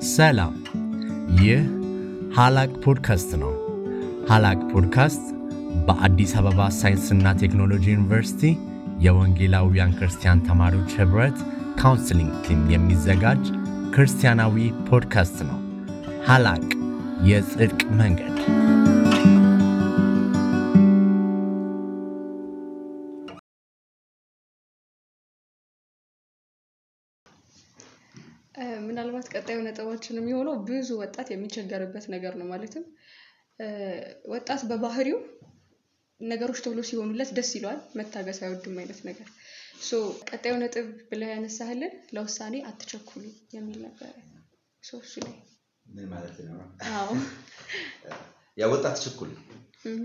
ሰላም፣ ይህ ሀላቅ ፖድካስት ነው። ሀላቅ ፖድካስት በአዲስ አበባ ሳይንስና ቴክኖሎጂ ዩኒቨርሲቲ የወንጌላውያን ክርስቲያን ተማሪዎች ኅብረት ካውንስሊንግ ቲም የሚዘጋጅ ክርስቲያናዊ ፖድካስት ነው። ሀላቅ የጽድቅ መንገድ ምናልባት ቀጣዩ ነጥባችን የሚሆነው ብዙ ወጣት የሚቸገርበት ነገር ነው። ማለትም ወጣት በባህሪው ነገሮች ቶሎ ሲሆኑለት ደስ ይለዋል፣ መታገስ አይወድም አይነት ነገር። ሶ ቀጣዩ ነጥብ ብለህ ያነሳህልን ለውሳኔ አትቸኩሉ የሚል ነበረ። ሶ እሱ ላይ ምን ማለት ነው? አዎ ያ ወጣት ችኩል እም፣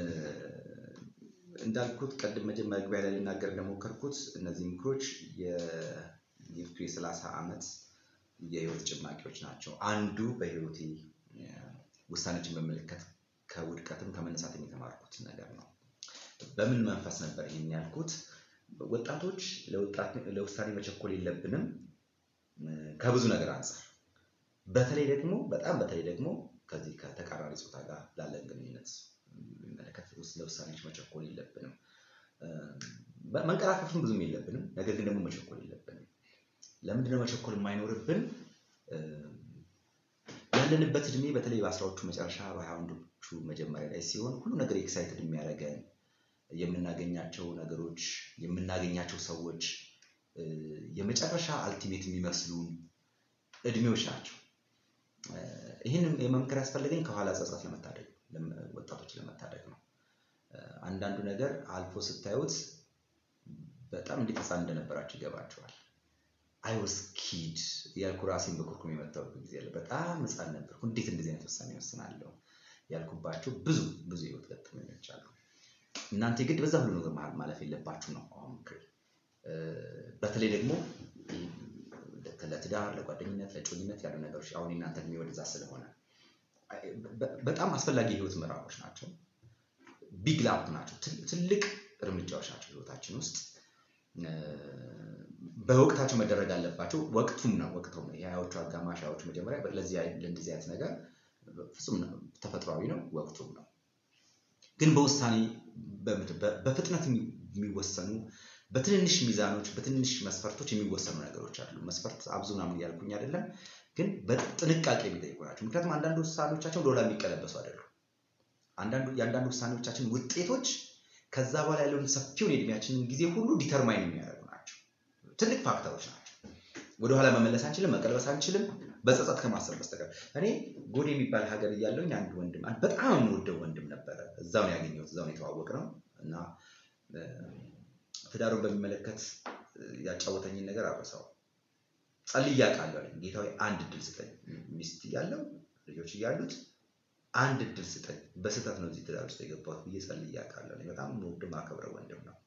እንዳልኩት ቅድም መጀመሪያ መግቢያ ላይ ልናገር እንደሞከርኩት እነዚህ ምክሮች የሊፍቱ የሰላሳ ዓመት የህይወት ጭማቂዎች ናቸው። አንዱ በህይወቴ ውሳኔዎችን በመለከት ከውድቀትም ከመነሳትም የተማርኩት ነገር ነው። በምን መንፈስ ነበር ይህን ያልኩት? ወጣቶች ለውሳኔ መቸኮል የለብንም ከብዙ ነገር አንጻር፣ በተለይ ደግሞ በጣም በተለይ ደግሞ ከዚህ ከተቃራኒ ጾታ ጋር ላለን ግንኙነት የሚመለከት ለውሳኔዎች መቸኮል የለብንም። መንቀራፈፍም ብዙም የለብንም፣ ነገር ግን ደግሞ መቸኮል የለብንም። ለምንድነው መቸኮል የማይኖርብን? ያለንበት እድሜ በተለይ በአስራዎቹ መጨረሻ በሀያ አንዶቹ መጀመሪያ ላይ ሲሆን ሁሉ ነገር ኤክሳይትድ የሚያደርገን የምናገኛቸው ነገሮች የምናገኛቸው ሰዎች የመጨረሻ አልቲሜት የሚመስሉን እድሜዎች ናቸው። ይህንን የመምከር ያስፈለገኝ ከኋላ ጸጸት ለመታደግ ወጣቶች ለመታደግ ነው። አንዳንዱ ነገር አልፎ ስታዩት በጣም እንዴት ህፃን እንደነበራቸው ይገባቸዋል። አይ ወስ ኪድ ያልኩ ራሴን በኩርኩም የመታወቅ ጊዜ አለ። በጣም ህፃን ነበርኩ፣ እንዴት እንደዚህ አይነት ውሳኔ ወስናለሁ ያልኩባቸው ብዙ ብዙ የህይወት ገጠመኞች አሉ። እናንተ የግድ በዛ ሁሉ ነገር መሀል ማለፍ የለባችሁ ነው አሁን ምክሬ። በተለይ ደግሞ ለትዳር፣ ለጓደኝነት፣ ለጮኝነት ያሉ ነገሮች አሁን የእናንተ እድሜ ወደዛ ስለሆነ በጣም አስፈላጊ የህይወት ምዕራፎች ናቸው። ቢግ ላፕ ናቸው። ትልቅ እርምጃዎች ናቸው ህይወታችን ውስጥ በወቅታቸው መደረግ አለባቸው። ወቅቱም ነው ወቅቱም ነው የሀያዎቹ አጋማሽ ሀያዎቹ መጀመሪያ ለዚህ ለእንደዚህ አይነት ነገር ፍጹም ተፈጥሯዊ ነው፣ ወቅቱም ነው። ግን በውሳኔ በፍጥነት የሚወሰኑ በትንንሽ ሚዛኖች በትንንሽ መስፈርቶች የሚወሰኑ ነገሮች አሉ። መስፈርት አብዙ ምናምን እያልኩኝ አይደለም፣ ግን በጥንቃቄ የሚጠይቁ ናቸው። ምክንያቱም አንዳንድ ውሳኔዎቻችን ወደኋላ የሚቀለበሱ አይደሉም። የአንዳንድ ውሳኔዎቻችን ውጤቶች ከዛ በኋላ ያለውን ሰፊውን የእድሜያችንን ጊዜ ሁሉ ዲተርማይን የሚያደርጉ ናቸው። ትልቅ ፋክተሮች ናቸው። ወደኋላ መመለስ አንችልም፣ መቀልበስ አንችልም፣ በጸጸት ከማሰብ በስተቀር። እኔ ጎዴ የሚባል ሀገር እያለሁኝ አንድ ወንድም አንድ በጣም የምወደው ወንድም ነበረ። እዛው ነው ያገኘሁት፣ እዛው ነው የተዋወቅ ነው እና ትዳሩን በሚመለከት ያጫወተኝን ነገር አረሳው። ጸልዬ አውቃለሁ አለኝ። ጌታ ሆይ አንድ እድል ስጠኝ፣ ሚስት እያለው ልጆች እያሉት አንድ እድል ስጠኝ፣ በስህተት ነው እዚህ ትዳር ውስጥ የገባሁት ብዬ ጸልዬ አውቃለሁ አለኝ። በጣም የምወደው ማከብረው ወንድም ነው።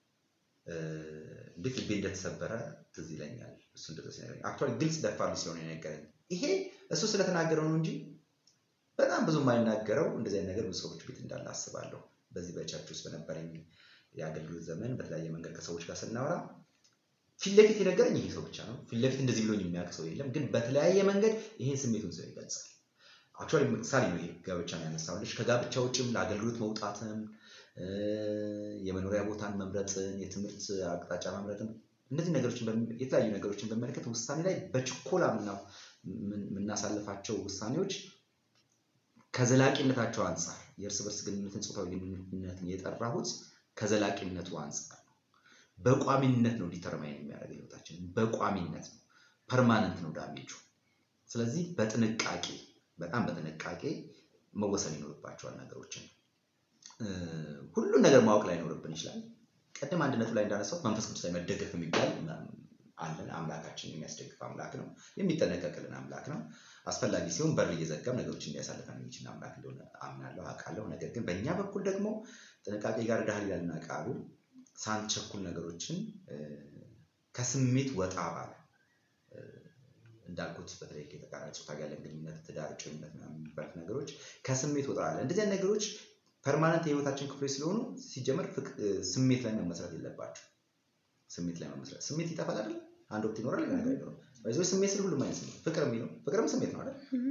እንዴት ልቤ እንደተሰበረ ትዝ ይለኛል። እሱ እንደዛ ሲነግረኝ አክቹዋሊ ግልጽ ደፋር ስለሆነ የነገረኝ ይሄ እሱ ስለተናገረው ነው እንጂ በጣም ብዙ የማይናገረው እንደዚህ አይነት ነገር ብዙ ሰዎች ቤት እንዳለ አስባለሁ። በዚህ በቸርች ውስጥ በነበረኝ የአገልግሎት ዘመን በተለያየ መንገድ ከሰዎች ጋር ስናወራ ፊት ለፊት የነገረኝ ይሄ ሰው ብቻ ነው። ፊት ለፊት እንደዚህ ብሎኝ የሚያውቅ ሰው የለም። ግን በተለያየ መንገድ ይሄን ስሜቱን ሰው ይገልጻል። አክቹዋሊ ምሳሌ ነው ይሄ ጋብቻ ነው ያነሳሁልሽ። ከጋብቻ ውጭም ለአገልግሎት መውጣትን፣ የመኖሪያ ቦታን መምረጥን፣ የትምህርት አቅጣጫ መምረጥን እነዚህ ነገሮችን የተለያዩ ነገሮችን በመለከት ውሳኔ ላይ በችኮላ የምናሳልፋቸው ውሳኔዎች ከዘላቂነታቸው አንጻር የእርስ በርስ ግንኙነትን ጾታዊ ግንኙነትን የጠራሁት ከዘላቂነቱ አንጻር ነው። በቋሚነት ነው ዲተርማይን የሚያደርገው ህይወታችን በቋሚነት ነው። ፐርማነንት ነው ዳሜጁ። ስለዚህ በጥንቃቄ በጣም በጥንቃቄ መወሰን ይኖርባቸዋል ነገሮችን። ሁሉን ነገር ማወቅ ላይኖርብን ይችላል። ቀደም አንድ ነጥብ ላይ እንዳነሳሁት መንፈስ ቅዱስ ላይ መደገፍ የሚባል አለን። አምላካችን የሚያስደግፍ አምላክ ነው። የሚጠነቀቅልን አምላክ ነው። አስፈላጊ ሲሆን በር እየዘጋም ነገሮችን እንዲያሳልፈን የሚችል አምላክ እንደሆነ አምናለሁ፣ አውቃለሁ። ነገር ግን በእኛ በኩል ደግሞ ጥንቃቄ ጋር ዳህል ይላልና ቃሉ ሳንቸኩል ነገሮችን ከስሜት ወጣ ባለ እንዳልኩት በተለይ የተቃራኒ ጾታ ጋር ያለን ግንኙነት፣ ትዳር፣ ጮኝነት ምናምን የሚባሉት ነገሮች ከስሜት ወጣ ባለ እንደዚህ አይነት ነገሮች ፐርማነንት የህይወታችን ክፍሎች ስለሆኑ ሲጀመር ስሜት ላይ መመስረት የለባቸው። ስሜት ላይ መመስረት ስሜት ይጠፋል አይደል? አንድ ወቅት ይኖራል፣ ሌላ ነገር አይኖርም። በዚህ ስሜት ስል ሁሉም አይነት ስሜት ፍቅር የሚለው ፍቅርም ስሜት ነው አይደል? እም፣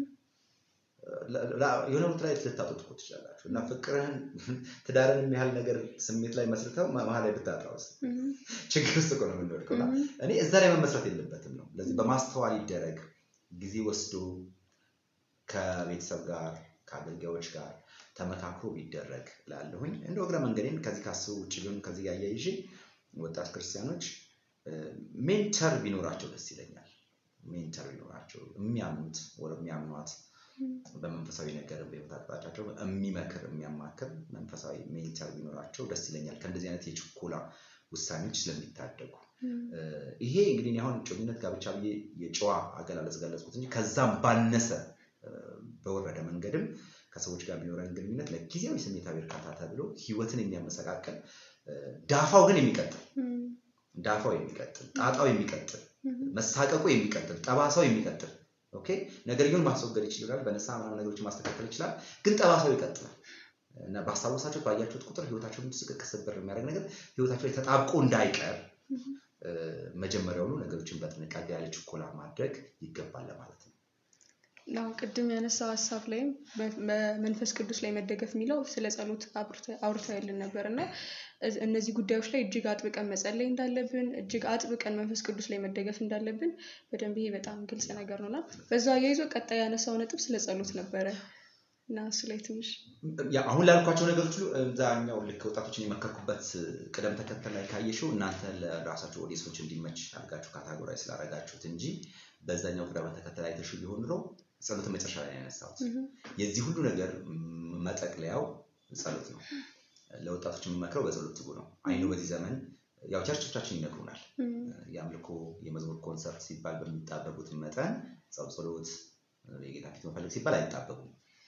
ለ- ለ- የሆነ ቦታ ላይ ልታጡት እኮ ትችላላችሁ እና ፍቅርህን ትዳርን የሚያህል ነገር ስሜት ላይ መስርተው መ- መሀል ላይ ብታጣውስ እም፣ ችግር ውስጥ እኮ ነው የምንወድቀው እና እም፣ እኔ እዛ ላይ መመስረት የለበትም ነው ለዚህ በማስተዋል ይደረግ ጊዜ ወስዶ ከቤተሰብ ጋር ከአገልጋዮች ጋር ተመካክሮ ቢደረግ ላለሁኝ እንደ እግረ መንገዴን ከዚህ ካስቡ ውጭ ቢሆን ከዚህ ጋር አያይዤ ወጣት ክርስቲያኖች ሜንተር ቢኖራቸው ደስ ይለኛል ሜንተር ቢኖራቸው የሚያምኑት ወደ የሚያምኗት በመንፈሳዊ ነገር በህይወት አቅጣጫቸው የሚመክር የሚያማክር መንፈሳዊ ሜንተር ቢኖራቸው ደስ ይለኛል ከእንደዚህ አይነት የችኮላ ውሳኔዎች ስለሚታደጉ እም፣ ይሄ እንግዲህ እኔ አሁን ጮኝነት ጋብቻ ብዬ የጨዋ አገላለጽ ገለጽኩት እንጂ ከዛም ባነሰ እ፣ በወረደ መንገድም ከሰዎች ጋር የሚኖረን ግንኙነት ለጊዜያዊ ስሜታዊ እርካታ ተብሎ ህይወትን የሚያመሰቃቅል እ፣ ዳፋው ግን የሚቀጥል እም፣ ዳፋው የሚቀጥል ጣጣው የሚቀጥል እም፣ መሳቀቁ የሚቀጥል ጠባሳው የሚቀጥል ኦኬ ነገርየውን ማስወገድ ይችላል በነሳ ምናምን ነገሮችን ማስተካከል ይችላል ግን ጠባሳው ይቀጥላል እና ባስታወሳቸው ባያችሁት ቁጥር ህይወታቸውን ስቅቅ ስብር የሚያደርግ ነገር ህይወታቸው ላይ ተጣብቆ እንዳይቀር እ፣ መጀመሪያውኑ ነገሮችን በጥንቃቄ ያለ ችኮላ ማድረግ ይገባል ለማለት ነው አሁን ቅድም ያነሳው ሀሳብ ላይም በ- በመንፈስ ቅዱስ ላይ መደገፍ የሚለው ስለ ጸሎት አውርተውልን ነበር እና እዝ- እነዚህ ጉዳዮች ላይ እጅግ አጥብቀን መጸለይ እንዳለብን እጅግ አጥብቀን መንፈስ ቅዱስ ላይ መደገፍ እንዳለብን በደንብ ይሄ በጣም ግልጽ ነገር ነው እና በዛ አያይዞ ቀጣይ ያነሳው ነጥብ ስለ ጸሎት ነበረ እና እሱ ላይ ትንሽ ያ አሁን ላልኳቸው ነገሮች ሁሉ እዛኛው ልክ ወጣቶችን የመከርኩበት ቅደም ተከተል ላይ ካየሽው እናንተ ለራሳቸው ኦዲየንሶች እንዲመች አድርጋችሁ ካታጎራይ ስላደረጋችሁት እንጂ በዛኛው ቅደም ተከተል አይተሽው ቢሆን ኑሮ ጸሎት መጨረሻ ላይ ነው ያነሳሁት። እህም፣ የዚህ ሁሉ ነገር ም- መጠቅለያው ጸሎት ነው። ለወጣቶች የምመክረው በጸሎት ትጉ ነው። አይኑ በዚህ ዘመን ያው ቸርቾቻችን ይነግሩናል። እም፣ የአምልኮ የመዝሙር ኮንሰርት ሲባል በሚጣበቡት መጠን ጸብ ጸሎት የጌታ ፊት መፈለግ ሲባል አይጣበቡም።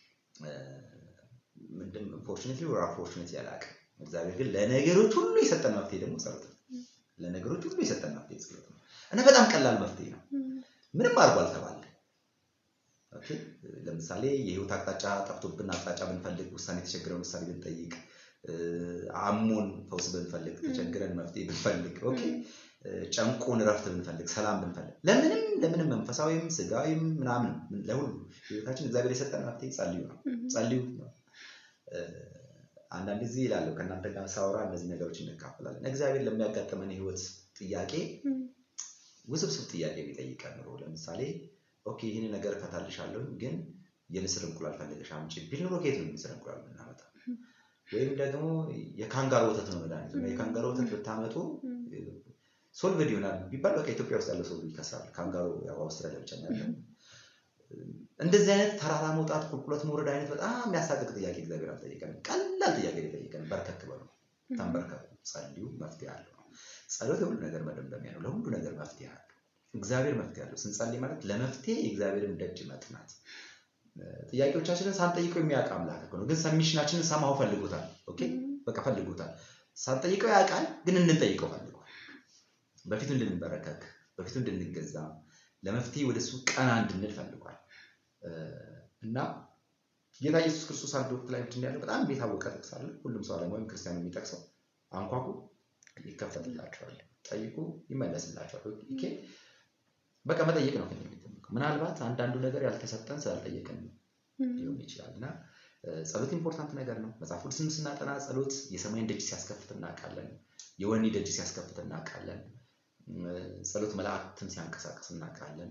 ምንድን ፎርቹኔትሊ ወር አንፎርቹኔትሊ አላውቅም። እግዚአብሔር ግን ለነገሮች ሁሉ የሰጠን መፍትሄ ደግሞ ጸሎት ነው። ለነገሮች ሁሉ የሰጠን መፍትሄ ጸሎት ነው እና በጣም ቀላል መፍትሄ ነው። እም፣ ምንም አድርጎ አልተባለ። ኦኬ፣ ለምሳሌ የህይወት አቅጣጫ ጠፍቶብን አቅጣጫ ብንፈልግ፣ ውሳኔ የተቸግረን ውሳኔ ብንጠይቅ፣ እ፣ አሞን ፈውስ ብንፈልግ፣ ተቸግረን መፍትሄ ብንፈልግ፣ ኦኬ፣ እ፣ ጨንቆን እረፍት ብንፈልግ፣ ሰላም ብንፈልግ፣ ለምንም ለምንም መንፈሳዊም ስጋዊም ምናምን ለሁሉ ህይወታችን እግዚአብሔር የሰጠን መፍትሄ ጸልዩ ነው። እህም፣ ጸልዩ ነው። እ፣ አንዳንድ ጊዜ ይላለሁ ከእናንተ ጋር ሳወራ እነዚህ ነገሮች እንካፈላለን። እግዚአብሔር ለሚያጋጥመን የህይወት ጥያቄ እም፣ ውስብስብ ጥያቄ ቢጠይቀን ኑሮ ለምሳሌ ኦኬ ይህን ነገር እፈታልሻለሁ ግን የንስር እንቁላል ፈልገሽ አምጪ ቢል ኑሮ ከየት ነው የንስር እንቁላል የምናመጣ? ወይም ደግሞ የካንጋሮ ወተት ነው መድኃኒቱ እና የካንጋሮ ወተት ብታመጡ እም፣ ሶልቭድ ይሆናል ቢባል በቃ ኢትዮጵያ ውስጥ ያለው ሰው ይከስራል። ካንጋሮ ያው አውስትራሊያ ብቻ ነው ያለው። እንደዚህ አይነት ተራራ መውጣት ቁልቁለት መውረድ አይነት በጣም የሚያሳቅቅ ጥያቄ እግዚአብሔር አልጠየቀንም። ቀላል ጥያቄ ነው የጠየቀን። በርከክ በሉ፣ ተንበርከኩ፣ ጸልዩ፣ መፍትሄ አለው። ጸሎት የሁሉ ነገር መደምደሚያ ነው። ለሁሉ ነገር መፍትሄ አለው። እግዚአብሔር መፍትሄ አለው። ስንጸልይ ማለት ለመፍትሄ የእግዚአብሔርን ደጅ መጥናት። ጥያቄዎቻችንን ሳንጠይቀው የሚያውቅ አምላክ እኮ ነው። ግን ሰሚሽናችንን ሰማው ፈልጎታል። ኦኬ በቃ ፈልጎታል። ሳንጠይቀው ያውቃል፣ ግን እንድንጠይቀው ፈልጓል። በፊቱ እንድንበረከክ፣ በፊቱ እንድንገዛ፣ ለመፍትሄ ወደሱ ቀና እንድንል ፈልጓል። እና ጌታ ኢየሱስ ክርስቶስ አንድ ወቅት ላይ ምንድን ያለው በጣም የታወቀ ጥቅስ አለ። ሁሉም ሰው ዓለም ወይም ክርስቲያን የሚጠቅሰው አንኳኩ ይከፈትላቸዋል፣ ጠይቁ ይመለስላቸዋል። ኦኬ በቃ መጠየቅ ነው ከኛ የሚጠበቀው። ምናልባት አንዳንዱ ነገር ያልተሰጠን ስላልጠየቅን ሊሆን ይችላል እና ጸሎት ኢምፖርታንት ነገር ነው። መጽሐፍ ቅዱስን ስናጠና ጸሎት የሰማይን ደጅ ሲያስከፍት እናውቃለን። የወህኒ ደጅ ሲያስከፍት እናውቃለን። ጸሎት መላእክትን ሲያንቀሳቅስ እናውቃለን።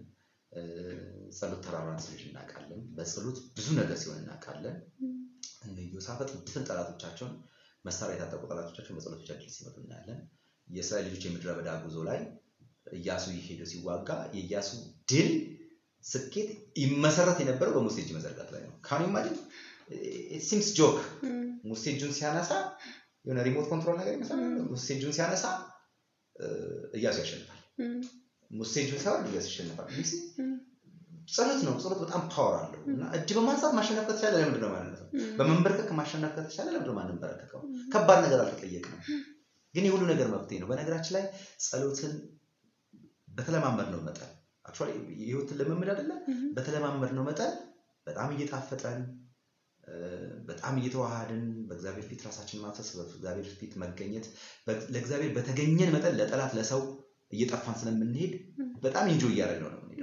ጸሎት ተራራን ሲልጅ እናውቃለን። በጸሎት ብዙ ነገር ሲሆን እናውቃለን። እነ ኢዮሳፍጥ ድፍን ጠላቶቻቸውን መሳሪያ የታጠቁ ጠላቶቻቸውን በጸሎት ብቻ ድል ሲመቱ እናያለን። የእስራኤል ልጆች የምድረ በዳ ጉዞ ላይ እያሱ ሄዶ ሲዋጋ የእያሱ ድል ስኬት ይመሰረት የነበረው በሙሴ እጅ መዘርጋት ላይ ነው። ካን ኢማጂን ሲምስ ጆክ ሙሴ እጁን ሲያነሳ የሆነ ሪሞት ኮንትሮል ነገር ይመስላል። ሙሴ እጁን ሲያነሳ እያሱ ያሸንፋል። ሙሴ እጁን ሳይሆን እያሱ ያሸንፋል። ጸሎት ነው። ጸሎት በጣም ፓወር አለው እና እጅ በማንሳት ማሸነፍ ከተቻለ ለምንድን ነው ማለት ነው? በመንበርከክ ማሸነፍ ከተቻለ ለምንድን ነው ማንበረከከው? ከባድ ነገር አልተጠየቅንም፣ ግን የሁሉ ነገር መፍትሄ ነው። በነገራችን ላይ ጸሎትን በተለማመድ ነው መጠን አክቹዋሊ የህይወትን ልምምድ አይደለ? በተለማመድ ነው መጠን በጣም እየጣፈጠን በጣም እየተዋሃድን በእግዚአብሔር ፊት ራሳችን ማፍሰስ በእግዚአብሔር ፊት መገኘት ለእግዚአብሔር በተገኘን መጠን ለጠላት ለሰው እየጠፋን ስለምንሄድ በጣም ኢንጆይ እያደረግነው ነው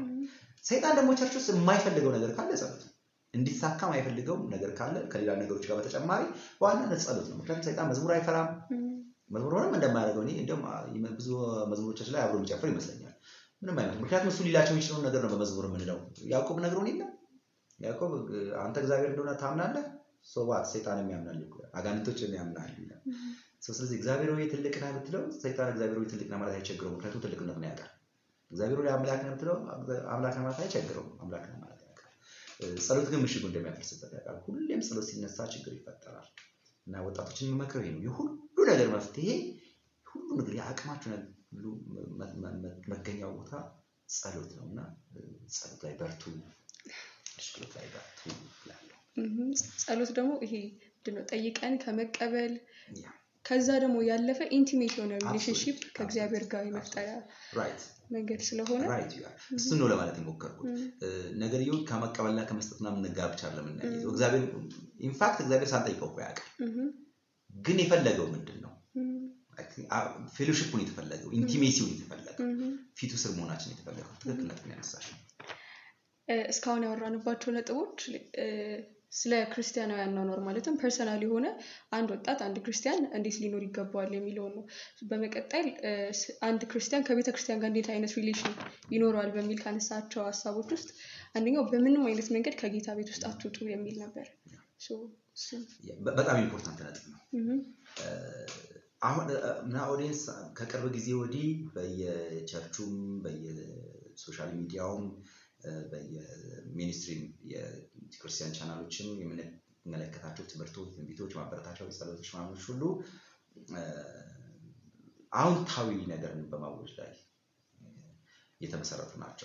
ሰይጣን ደግሞ ቸርች ውስጥ የማይፈልገው ነገር ካለ ጸሎት ነው። እንዲሳካ የማይፈልገው ነገር ካለ ከሌላ ነገሮች ጋር በተጨማሪ በዋናነት ጸሎት ነው። ምክንያቱም ሰይጣን መዝሙር አይፈራም። መዝሙር ሆነም እንደማያደርገው እኔ እንዲያውም ብዙ መዝሙሮቻችን ላይ አብሮ የሚጨፍር ይመስለኛል። ምንም አይነት ምክንያቱም እሱ ሊላቸው የሚችለውን ነገር ነው በመዝሙር የምንለው። ያዕቆብ ነግሮን የለ ያዕቆብ አንተ እግዚአብሔር እንደሆነ ታምናለህ፣ ሶባት ሰይጣንም ያምናል ይላል፣ አጋንንቶችም ያምናል ይላል። ስለዚህ እግዚአብሔር ሆይ ትልቅ ነህ ብትለው ሰይጣን እግዚአብሔር ሆይ ትልቅ ነህ ማለት አይቸግረውም፣ ምክንያቱም ትልቅነቱን ያውቃል። እግዚአብሔር ሆይ አምላክ ነህ ብትለው አምላክ ነህ ማለት አይቸግረውም፣ አምላክ ነህ ማለት ያውቃል። ጸሎት ግን ምሽጉ እንደሚያፈርስበት ያውቃል። ሁሌም ጸሎት ሲነሳ ችግር ይፈጠራል። እና ወጣቶችን የምመክረው ይሄ ነው። የሁሉ ነገር መፍትሄ ሁሉ ነገር የአቅማችሁ ሁሉ መገኛው ቦታ ጸሎት ነው እና ጸሎት ላይ በርቱ፣ ጸሎት ላይ በርቱ እላለሁ። ጸሎት ደግሞ ይሄ ምንድን ነው ጠይቀን ከመቀበል ከዛ ደግሞ ያለፈ ኢንቲሜት የሆነ ሪሌሽንሽፕ ከእግዚአብሔር ጋር የመፍጠሪያ ራይት መንገድ ስለሆነ ራይት ዩ አር እሱን ነው ለማለት የሞከርኩት። ነገርየው ከመቀበልና ከመስጠት ምናምን ጋር ብቻ ለምናየው እግዚአብሔር ኢንፋክት እግዚአብሔር ሳንጠይቀው እኮ ያውቃል። ግን የፈለገው ምንድን ነው? ፌሎሺፑን የተፈለገው ኢንቲሜሲውን የተፈለገው ፊቱ ስር መሆናችን የተፈለገው ትክክል ነጥብ ያነሳሽ። እስካሁን ያወራንባቸው ነጥቦች ስለ ክርስቲያናዊ አኗኗር ማለትም ፐርሰናል የሆነ አንድ ወጣት አንድ ክርስቲያን እንዴት ሊኖር ይገባዋል የሚለውን ነው። በመቀጠል አንድ ክርስቲያን ከቤተ ክርስቲያን ጋር እንዴት አይነት ሪሌሽን ይኖረዋል በሚል ካነሳቸው ሀሳቦች ውስጥ አንደኛው በምንም አይነት መንገድ ከጌታ ቤት ውስጥ አትውጡ የሚል ነበር። በጣም ኢምፖርታንት ነጥብ ነው። አሁን እና ኦዲየንስ ከቅርብ ጊዜ ወዲህ በየቸርቹም በየሶሻል ሚዲያውም በየሚኒስትሪ የክርስቲያን ቻናሎችም የምንመለከታቸው ትምህርቶች፣ ትንቢቶች፣ ማበረታቻዎች፣ ጸሎቶች፣ ማሞች ሁሉ አዎንታዊ ነገርን በማወጅ ላይ የተመሰረቱ ናቸው።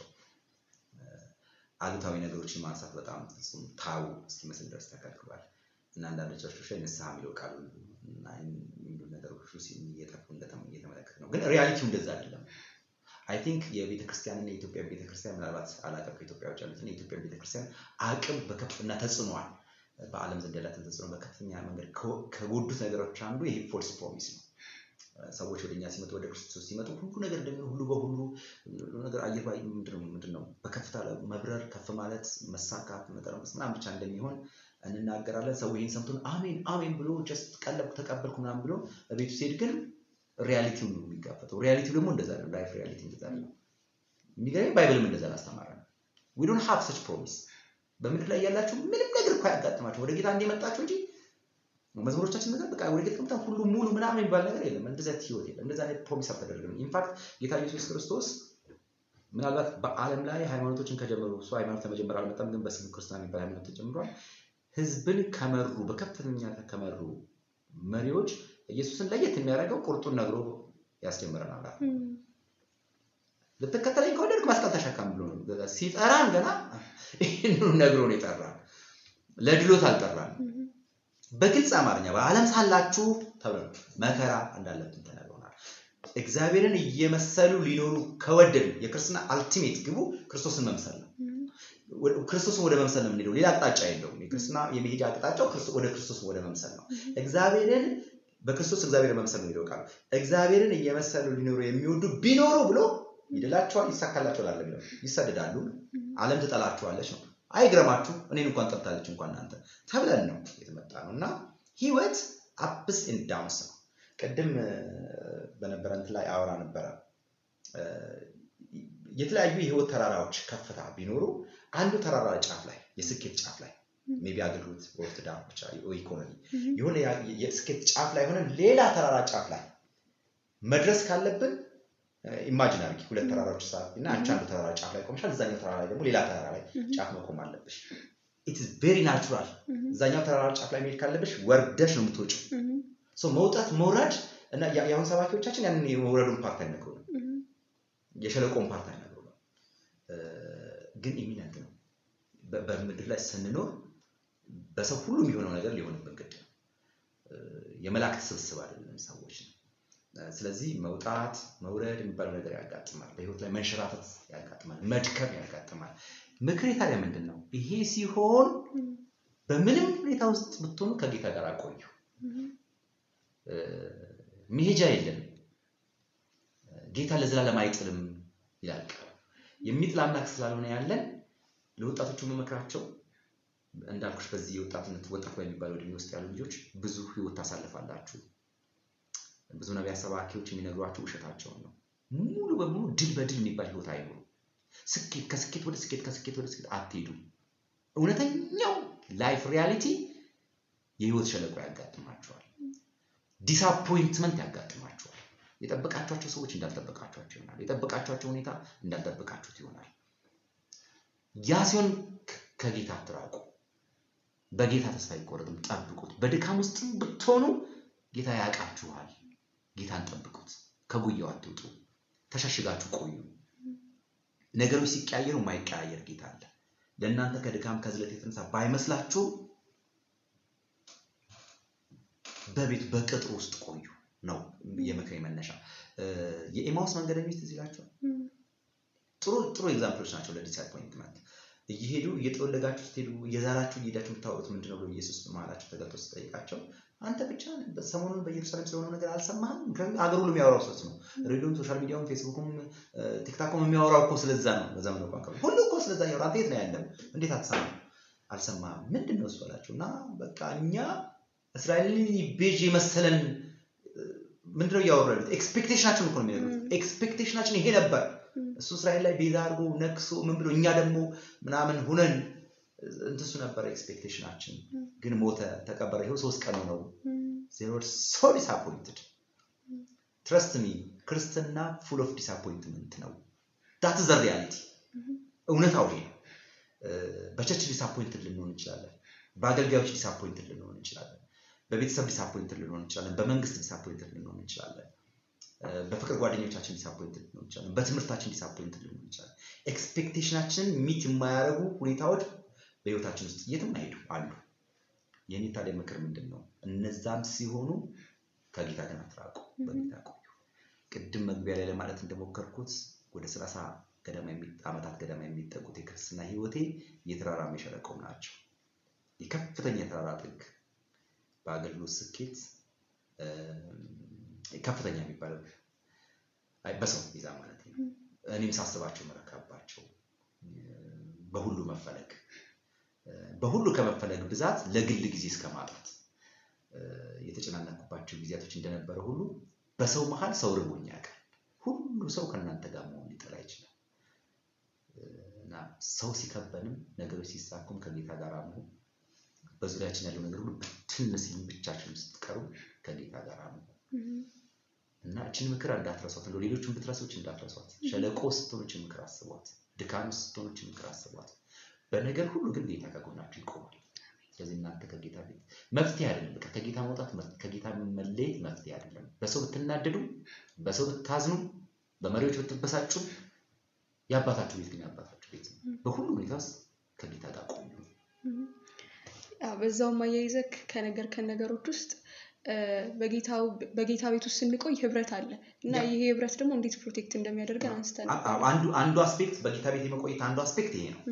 አሉታዊ ነገሮችን ማንሳት በጣም ፍጹም ታው እስኪመስል ድረስ ተከልክሏል እና አንዳንድ ቸርቾች ላይ ንስሐ የሚለው ቃሉ እና የሚሉ ነገሮች እየጠፉ እየተመለከት ነው። ግን ሪያሊቲው እንደዛ አይደለም። አይ ቲንክ የቤተክርስቲያንና የኢትዮጵያ ቤተክርስቲያን ምናልባት አላውቅም ከኢትዮጵያ ውጭ ያሉትን የኢትዮጵያ ቤተክርስቲያን አቅም በከፍና ተጽዕኗል በዓለም ዘንድ ያላትን ተጽዕኖ በከፍተኛ መንገድ ከጎዱት ነገሮች አንዱ ይሄ ፎልስ ፕሮሚስ ነው። ሰዎች ወደኛ ሲመጡ ወደ ክርስቶስ ሲመጡ ሁሉ ነገር እንደሚሆን ሁሉ በሁሉ ነገር አየር ላይ ምንድን ነው በከፍታ መብረር ከፍ ማለት መሳካት መጠረመስ ምናምን ብቻ እንደሚሆን እንናገራለን። ሰው ይህን ሰምቶን አሜን አሜን ብሎ ጀስት ቀለብኩ ተቀበልኩ ምናምን ብሎ ቤቱ ሲሄድ ግን ሪያሊቲው ነው የሚጋፈጠው። ሪያሊቲው ደግሞ እንደዛ ነው። ላይፍ ሪያሊቲ እንደዛ ነው። የሚገርመኝ ባይብልም እንደዛ አስተማረ ነው። ዊ ዶንት ሃቭ ሰች ፕሮሚስ። በምድር ላይ ያላችሁ ምንም ነገር እኮ ያጋጥማችሁ ወደ ጌታ እንደመጣችሁ እንጂ መዝሙሮቻችን ነገር በቃ ወደ ጌታ ከመጣን ሁሉ ሙሉ ምናምን የሚባል ነገር የለም። እንደዛ ህይወት የለም። እንደዛ አይነት ፕሮሚስ አልተደረገም። ኢንፋክት ጌታ ኢየሱስ ክርስቶስ ምናልባት በዓለም ላይ ሃይማኖቶችን ከጀመሩ እሱ ሃይማኖት ከመጀመር አልመጣም፣ ግን በስሙ ክርስትና የሚባል ሃይማኖት ተጀምሯል። ህዝብን ከመሩ በከፍተኛ ከመሩ መሪዎች ኢየሱስን ለየት የሚያደርገው ቁርጡን ነግሮ ያስጀምረናል። ልትከተለኝ ከወደድክ መስቀል ተሸከም ብሎ ነው ሲጠራን። ገና ይህንኑ ነግሮ ነው የጠራን። ለድሎት አልጠራን። በግልጽ አማርኛ በዓለም ሳላችሁ ተብሎ መከራ እንዳለብን ተነግሮናል። እግዚአብሔርን እየመሰሉ ሊኖሩ ከወደዱ የክርስትና አልቲሜት ግቡ ክርስቶስን መምሰል ነው። ክርስቶስን ወደ መምሰል ነው የምንሄደው። ሌላ አቅጣጫ የለውም። የክርስትና የመሄጃ አቅጣጫው ወደ ክርስቶስ ወደ መምሰል ነው። እግዚአብሔርን በክርስቶስ እግዚአብሔር መምሰል ነው ቃሉ። እግዚአብሔርን እየመሰሉ ሊኖሩ የሚወዱ ቢኖሩ ብሎ ይድላቸዋል፣ ይሳካላቸዋል አለ የሚለው ይሰደዳሉ፣ ዓለም ትጠላችኋለች ነው። አይግረማችሁ እኔን እንኳን ጠልታለች እንኳን እናንተ ተብለን ነው የተመጣ ነው እና ህይወት አፕስ ኤንድ ዳውንስ ነው። ቅድም በነበረ እንትን ላይ አወራ ነበረ የተለያዩ የህይወት ተራራዎች ከፍታ ቢኖሩ አንዱ ተራራ ጫፍ ላይ የስኬት ጫፍ ላይ ሜቢ አገልግሎት ወይ ትዳር ብቻ ወይ ኢኮኖሚ የሆነ የስኬት ጫፍ ላይ ሆነን ሌላ ተራራ ጫፍ ላይ መድረስ ካለብን ኢማጂን አድርጊ ሁለት ተራራዎች ሳት እና አንቺ አንዱ ተራራ ጫፍ ላይ ቆምሻል፣ እዛኛው ተራራ ላይ ደግሞ ሌላ ተራራ ላይ ጫፍ መቆም አለብሽ። ኢት ኢዝ ቬሪ ናቹራል። እዛኛው ተራራ ጫፍ ላይ መሄድ ካለብሽ ወርደሽ ነው የምትወጪው። ሶ መውጣት መውረድ እና የአሁን ሰባኪዎቻችን ያንን የመውረዱን ፓርት አይነግሩንም፣ የሸለቆን ፓርት አይነግሩንም። ግን የሚነግር ነው በምድር ላይ ስንኖር በሰው ሁሉ የሚሆነው ነገር ሊሆንብን ግድ ነው። የመላእክት ስብስብ አይደለም ሰዎች ነው። ስለዚህ መውጣት መውረድ የሚባለው ነገር ያጋጥማል። በህይወት ላይ መንሸራተት ያጋጥማል። መድከም ያጋጥማል። ምክሬ ታዲያ ምንድን ነው? ይሄ ሲሆን በምንም ሁኔታ ውስጥ ብትሆኑ ከጌታ ጋር አቆዩ። መሄጃ የለም። ጌታ ለዘላለም አይጥልም ይላል ቃሉ። የሚጥል አምላክ ስላልሆነ ያለን ለወጣቶቹ መመክራቸው እንዳልኩሽ በዚህ የወጣትነት ወጣት በሚባለው እድሜ ውስጥ ያሉ ልጆች ብዙ ህይወት ታሳልፋላችሁ። ብዙ ነቢያት ሰባኪዎች የሚነግሯቸው ውሸታቸውን ነው። ሙሉ በሙሉ ድል በድል የሚባል ህይወት አይኖሩም። ስኬት ከስኬት ወደ ስኬት ከስኬት ወደ ስኬት አትሄዱም። እውነተኛው ላይፍ ሪያሊቲ የህይወት ሸለቆ ያጋጥማቸዋል። ዲስአፖይንትመንት ያጋጥማቸዋል። የጠበቃቸኋቸው ሰዎች እንዳልጠበቃቸኋቸው ይሆናል። የጠበቃቸኋቸው ሁኔታ እንዳልጠበቃችሁት ይሆናል። ያ ሲሆን ከጌታ አትራቁ። በጌታ ተስፋ አይቆረጥም፣ ጠብቁት። በድካም ውስጥም ብትሆኑ ጌታ ያውቃችኋል። ጌታን ጠብቁት። ከጉያው አትውጡ። ተሸሽጋችሁ ቆዩ። ነገሮች ሲቀያየሩ የማይቀያየር ጌታ አለ። ለእናንተ ከድካም ከዝለት የተነሳ ባይመስላችሁ በቤት በቅጥር ውስጥ ቆዩ ነው የምክሬ መነሻ። የኤማውስ መንገደኞች ትዝ ይላቸዋል። ጥሩ ጥሩ ኤግዛምፕሎች ናቸው ለዲስአፖይንትመንት። እየሄዱ እየጠወለጋችሁ ስትሄዱ እየዛላችሁ እየሄዳችሁ የምታወጡት ምንድን ነው ብሎ ኢየሱስ መሀላቸው ተገልጦ ሲጠይቃቸው አንተ ብቻ ሰሞኑን በኢየሩሳሌም ስለሆነው ነገር አልሰማህም? ምክንያቱም አገር ሁሉ የሚያወራው ስለሱ ነው። ሬዲዮም፣ ሶሻል ሚዲያውም፣ ፌስቡኩም ቲክታኩም የሚያወራው እኮ ስለዛ ነው። በዘመኑ ቋንቋ ሁሉ እኮ ስለዛ ያወራ። አንተ የት ነው ያለው? እንዴት አትሰማም? አልሰማህም? ምንድን ነው እሱ አላቸው እና በቃ እኛ እስራኤልን ቤዥ የመሰለን ምንድነው እያወሩ ያሉት? ኤክስፔክቴሽናችን እኮ ነው የሚነግሩት። ኤክስፔክቴሽናችን ይሄ ነበር። እሱ እስራኤል ላይ ቤዛ አድርጎ ነክሶ ምን ብሎ እኛ ደግሞ ምናምን ሁነን እንትሱ ነበር ኤክስፔክቴሽናችን። ግን ሞተ፣ ተቀበረ። ይኸው ሶስት ቀኑ ነው። ዜር ሶ ዲስአፖይንትድ ትረስት ሚ ክርስትና ፉል ኦፍ ዲስአፖይንትመንት ነው። ዳት ዘ ሪያሊቲ እውነታው ይሄ ነው። በቸርች ዲስአፖይንትድ ልንሆን እንችላለን። በአገልጋዮች ዲስአፖይንትድ ልንሆን እንችላለን። በቤተሰብ ዲስአፖይንትድ ልንሆን እንችላለን። በመንግስት ዲስአፖይንትድ ልንሆን እንችላለን። በፍቅር ጓደኞቻችን ዲስአፖይንትድ ልንሆን እንችላለን። በትምህርታችን ዲስአፖይንትድ ልንሆን እንችላለን። ኤክስፔክቴሽናችንን ሚት የማያደርጉ ሁኔታዎች በህይወታችን ውስጥ የትም አይሄዱ አሉ። የኔ ታዲያ ምክር ምንድን ነው? እነዛም ሲሆኑ ከጌታ ግን አትራቁ፣ በጌታ ቆዩ። ቅድም መግቢያ ላይ ለማለት እንደሞከርኩት ወደ ሰላሳ ገደማ ዓመታት ገደማ የሚጠጉት የክርስትና ህይወቴ የተራራ የሸለቆም ናቸው። የከፍተኛ የተራራ ጥግ በአገልግሎት ስኬት ከፍተኛ የሚባለው በሰው ይዛ ማለት ነው። እኔም ሳስባቸው መረካባቸው በሁሉ መፈለግ በሁሉ ከመፈለግ ብዛት ለግል ጊዜ እስከ ማጣት የተጨናነኩባቸው ጊዜያቶች እንደነበረ ሁሉ በሰው መሀል ሰው ርቦኝ ያውቃል። ሁሉ ሰው ከእናንተ ጋር መሆን ሊጠላ ይችላል እና ሰው ሲከበንም ነገሮች ሲሳኩም ከጌታ ጋር መሆን በዙሪያችን ያለው ነገር ሁሉ ብትን ሲል ብቻችን ስትቀሩ ከጌታ ጋር መሆን እና እችን ምክር እንዳትረሷት፣ እንደው ሌሎችን ብትረሶች እንዳትረሷት። ሸለቆ ስትሆኖችን ምክር አስቧት። ድካም ስትሆኖችን ምክር አስቧት። በነገር ሁሉ ግን ጌታ ከጎናችሁ ይቆማል። ስለዚህ እናንተ ከጌታ ቤት መፍትሄ አይደለም። በቃ ከጌታ መውጣት ከጌታ መለየት መፍትሄ አይደለም። በሰው ብትናደዱ፣ በሰው ብታዝኑ፣ በመሪዎች ብትበሳጩ የአባታችሁ ቤት ግን የአባታችሁ ቤት ነው። በሁሉ ሁኔታ ውስጥ ከጌታ ጋር ቆዩ። በዛውም አያይዘህ ከነገርከን ነገሮች ውስጥ በጌታ ቤት ውስጥ ስንቆይ ህብረት አለ እና ይሄ ህብረት ደግሞ እንዴት ፕሮቴክት እንደሚያደርገን አንስተን አንዱ አስፔክት በጌታ ቤት የመቆየት አንዱ አስፔክት ይሄ ነው።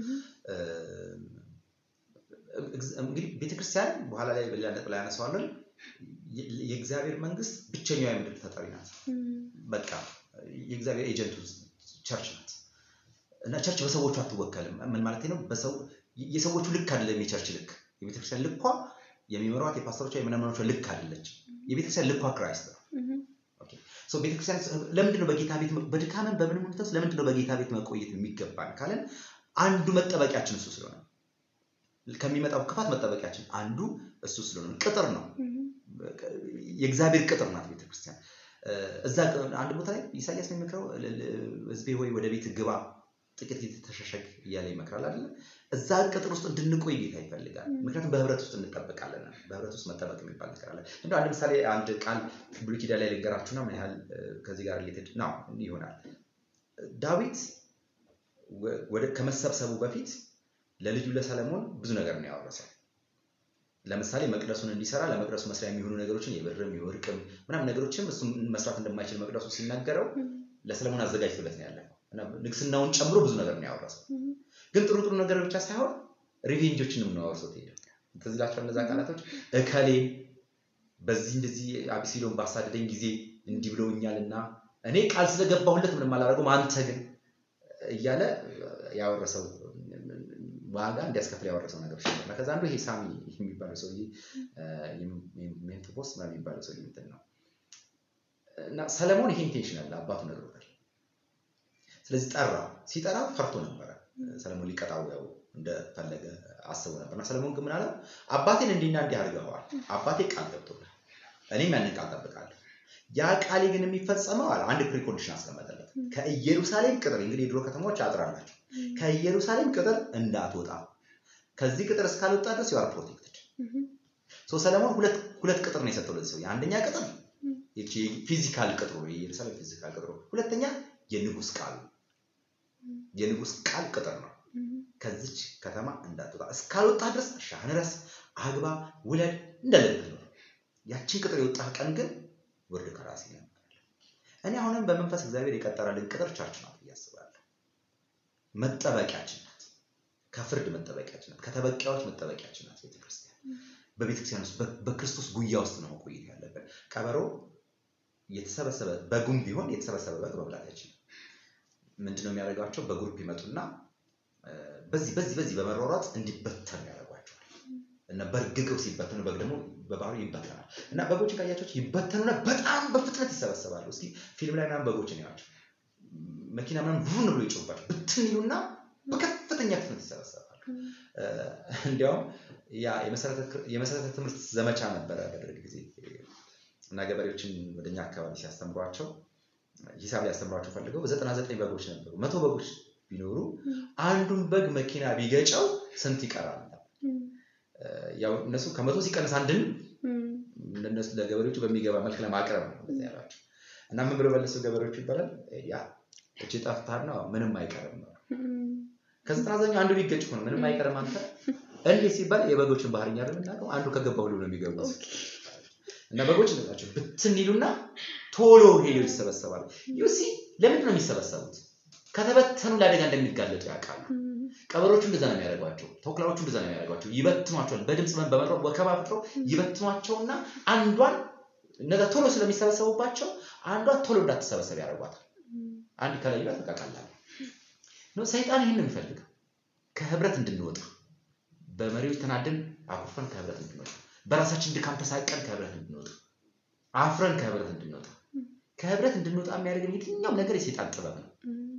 እንግዲህ ቤተክርስቲያን በኋላ ላይ በሌላ ነጥብ ላይ ያነሳዋለን። የእግዚአብሔር መንግስት ብቸኛዋ የምድር ተጠሪ ናት። በቃ የእግዚአብሔር ኤጀንቱ ቸርች ናት እና ቸርች በሰዎቹ አትወከልም። ምን ማለት ነው? የሰዎቹ ልክ አይደለም የቸርች ልክ። የቤተክርስቲያን ልኳ የሚመሯት የፓስተሮቿ የምናምኖቿ ልክ አይደለች። የቤተክርስቲያን ልኳ ክራይስት ነው። ቤተክርስቲያን ለምንድነው በጌታ ቤት በድካምን በምንም ሁኔታ ውስጥ ለምንድነው በጌታ ቤት መቆየት የሚገባን ካለን አንዱ መጠበቂያችን እሱ ስለሆነ ከሚመጣው ክፋት መጠበቂያችን አንዱ እሱ ስለሆነ ቅጥር ነው። የእግዚአብሔር ቅጥር ናት ቤተክርስቲያን። እዛ አንድ ቦታ ላይ ኢሳያስ ነው የሚመክረው ህዝቤ ሆይ ወደ ቤት ግባ ጥቂት ጊዜ ተሸሸግ እያለ ይመክራል አይደለ? እዛ ቅጥር ውስጥ እንድንቆይ ጌታ ይፈልጋል። ምክንያቱም በህብረት ውስጥ እንጠበቃለን። በህብረት ውስጥ መጠበቅ የሚባል ነገር አለ። እንደው አንድ ምሳሌ አንድ ቃል ብሉይ ኪዳን ላይ ልንገራችሁና ምን ያህል ከዚህ ጋር ሪሌትድ ነው ይሆናል። ዳዊት ከመሰብሰቡ በፊት ለልጁ ለሰለሞን ብዙ ነገር ነው ያወረሰው። ለምሳሌ መቅደሱን እንዲሰራ ለመቅደሱ መስሪያ የሚሆኑ ነገሮችን የብርም የወርቅም ምናምን ነገሮችም እሱ መስራት እንደማይችል መቅደሱ ሲናገረው ለሰለሞን አዘጋጅቶለት ነው ያለው እና ንግስናውን ጨምሮ ብዙ ነገር ነው ያወረሰው። ግን ጥሩ ጥሩ ነገር ብቻ ሳይሆን ሪቬንጆችንም ነው አወርሶት ሄደ። ትዝ ይላችኋል እነዛ ቃላቶች እከሌ በዚህ እንደዚህ አቢሲሎን ባሳደደኝ ጊዜ እንዲህ ብለውኛልና እኔ ቃል ስለገባሁለት ምንም አላደረገውም፣ አንተ ግን እያለ ያወረሰው ዋጋ እንዲያስከፍል ያወረሰው ነገሮች ነበር። እና ከዛ አንዱ ይሄ ሳሚ የሚባለው ሰውዬ ሜንትቦስ የሚባለው ሰውዬ እንትን ነው እና ሰለሞን ይሄ ኢንቴንሽን አለ አባቱ ነግሮታል። ስለዚህ ጠራው። ሲጠራው ፈርቶ ነበረ። ሰለሞን ሊቀጣው ያው እንደፈለገ አስቦ ነበር እና ሰለሞን ግን ምን አለው? አባቴን እንዲህና እንዲህ አድርገዋል። አባቴ ቃል ገብቶላል። እኔም ያንን ቃል ጠብቃለሁ። ያ ቃሌ ግን የሚፈጸመው አለ አንድ ፕሪኮንዲሽን አስቀመጠለት። ከኢየሩሳሌም ቅጥር እንግዲህ የድሮ ከተሞች አጥር አላቸው። ከኢየሩሳሌም ቅጥር እንዳትወጣ ከዚህ ቅጥር እስካልወጣ ድረስ ዩ አር ፕሮቴክትድ። ሶ ሰለሞን ሁለት ሁለት ቅጥር ነው የሰጠው ለዚህ ሰው። የአንደኛ ቅጥር ይቺ ፊዚካል ቅጥሩ ነው፣ የኢየሩሳሌም ፊዚካል ቅጥሩ። ሁለተኛ የንጉስ ቃል የንጉስ ቃል ቅጥር ነው። ከዚች ከተማ እንዳትወጣ እስካልወጣ ድረስ እርሻህን ረስ፣ አግባ፣ ውለድ እንደልክ ነው። ያችን ቅጥር የወጣ ቀን ግን ውርድ ከራሴ ነው። እኔ አሁንም በመንፈስ እግዚአብሔር የቀጠረልን ቅጥር ቸርች ናት ብዬ አስባለሁ። መጠበቂያችን ናት። ከፍርድ መጠበቂያችን ናት። ከተበቂያዎች መጠበቂያችን ናት ቤተክርስቲያን። በቤተክርስቲያን ውስጥ በክርስቶስ ጉያ ውስጥ ነው መቆየት ያለብን። ቀበሮ የተሰበሰበ በጉም ቢሆን የተሰበሰበ በግ መብላት አይችልም። ምንድነው የሚያደርጋቸው? በግሩፕ ይመጡና በዚህ በዚህ በዚህ በመሯሯጥ እንዲበተኑ ያደርጓቸዋል። እና በእርግገው ሲበተኑ በግ ደግሞ በባህሩ ይበተናል። እና በጎችን ካያቸው ይበተኑና በጣም በፍጥነት ይሰበሰባሉ። እስኪ ፊልም ላይ ምናምን በጎችን ያቸው መኪና ምናምን ቡን ብሎ ይጮባቸው ብትን ይሉና በከፍተኛ ፍጥነት ይሰበሰባሉ። እንዲያውም ያ የመሰረተ ትምህርት ዘመቻ ነበረ በደርግ ጊዜ እና ገበሬዎችን ወደኛ አካባቢ ሲያስተምሯቸው ሂሳብ ሊያስተምሯቸው ፈልገው በዘጠና ዘጠኝ በጎች ነበሩ። መቶ በጎች ቢኖሩ አንዱን በግ መኪና ቢገጨው ስንት ይቀራል? ያው እነሱ ከመቶ ሲቀንስ አንድን እነሱ ለገበሬዎቹ በሚገባ መልክ ለማቅረብ ነው እንደዚህ ያሏቸው እና ምን ብሎ መለሱ ገበሬዎቹ ይባላል ያ እቺ ጠፍታና ምንም አይቀርም ነው። ከዘጠና ዘጠኝ አንዱ ቢገጭ ሆነ ምንም አይቀርም አንተ እንዴት ሲባል የበጎችን ባህርኛ የምናውቀው አንዱ ከገባ ሁሉ ነው የሚገቡት እና በጎች ናቸው ብትን ይሉና ቶሎ ሄደው ይሰበሰባሉ። ዩሲ ለምንድን ነው የሚሰበሰቡት? ከተበተኑ ለአደጋ እንደሚጋለጡ ያውቃሉ። ቀበሮቹ እንደዛ ነው የሚያደርጓቸው። ተኩላዎቹ እንደዛ ነው የሚያደርጓቸው። ይበትኗቸዋል። በድምፅ በመጥረው ወከባ ፈጥረው ይበትኗቸውና አንዷን እነዛ ቶሎ ስለሚሰበሰቡባቸው አንዷ ቶሎ እንዳትሰበሰብ ያደርጓታል። አንድ ከላይ ይሏት ተቃቃላል ነው። ሰይጣን ይህን ነው የሚፈልገው፣ ከህብረት እንድንወጣ በመሪዎች ተናደን አኩርፈን ከህብረት እንድንወጣ፣ በራሳችን ድካም ተሳቀን ከህብረት እንድንወጣ፣ አፍረን ከህብረት እንድንወጣ። ከህብረት እንድንወጣ የሚያደርገን የትኛውም ነገር የሰይጣን ጥበብ ነው።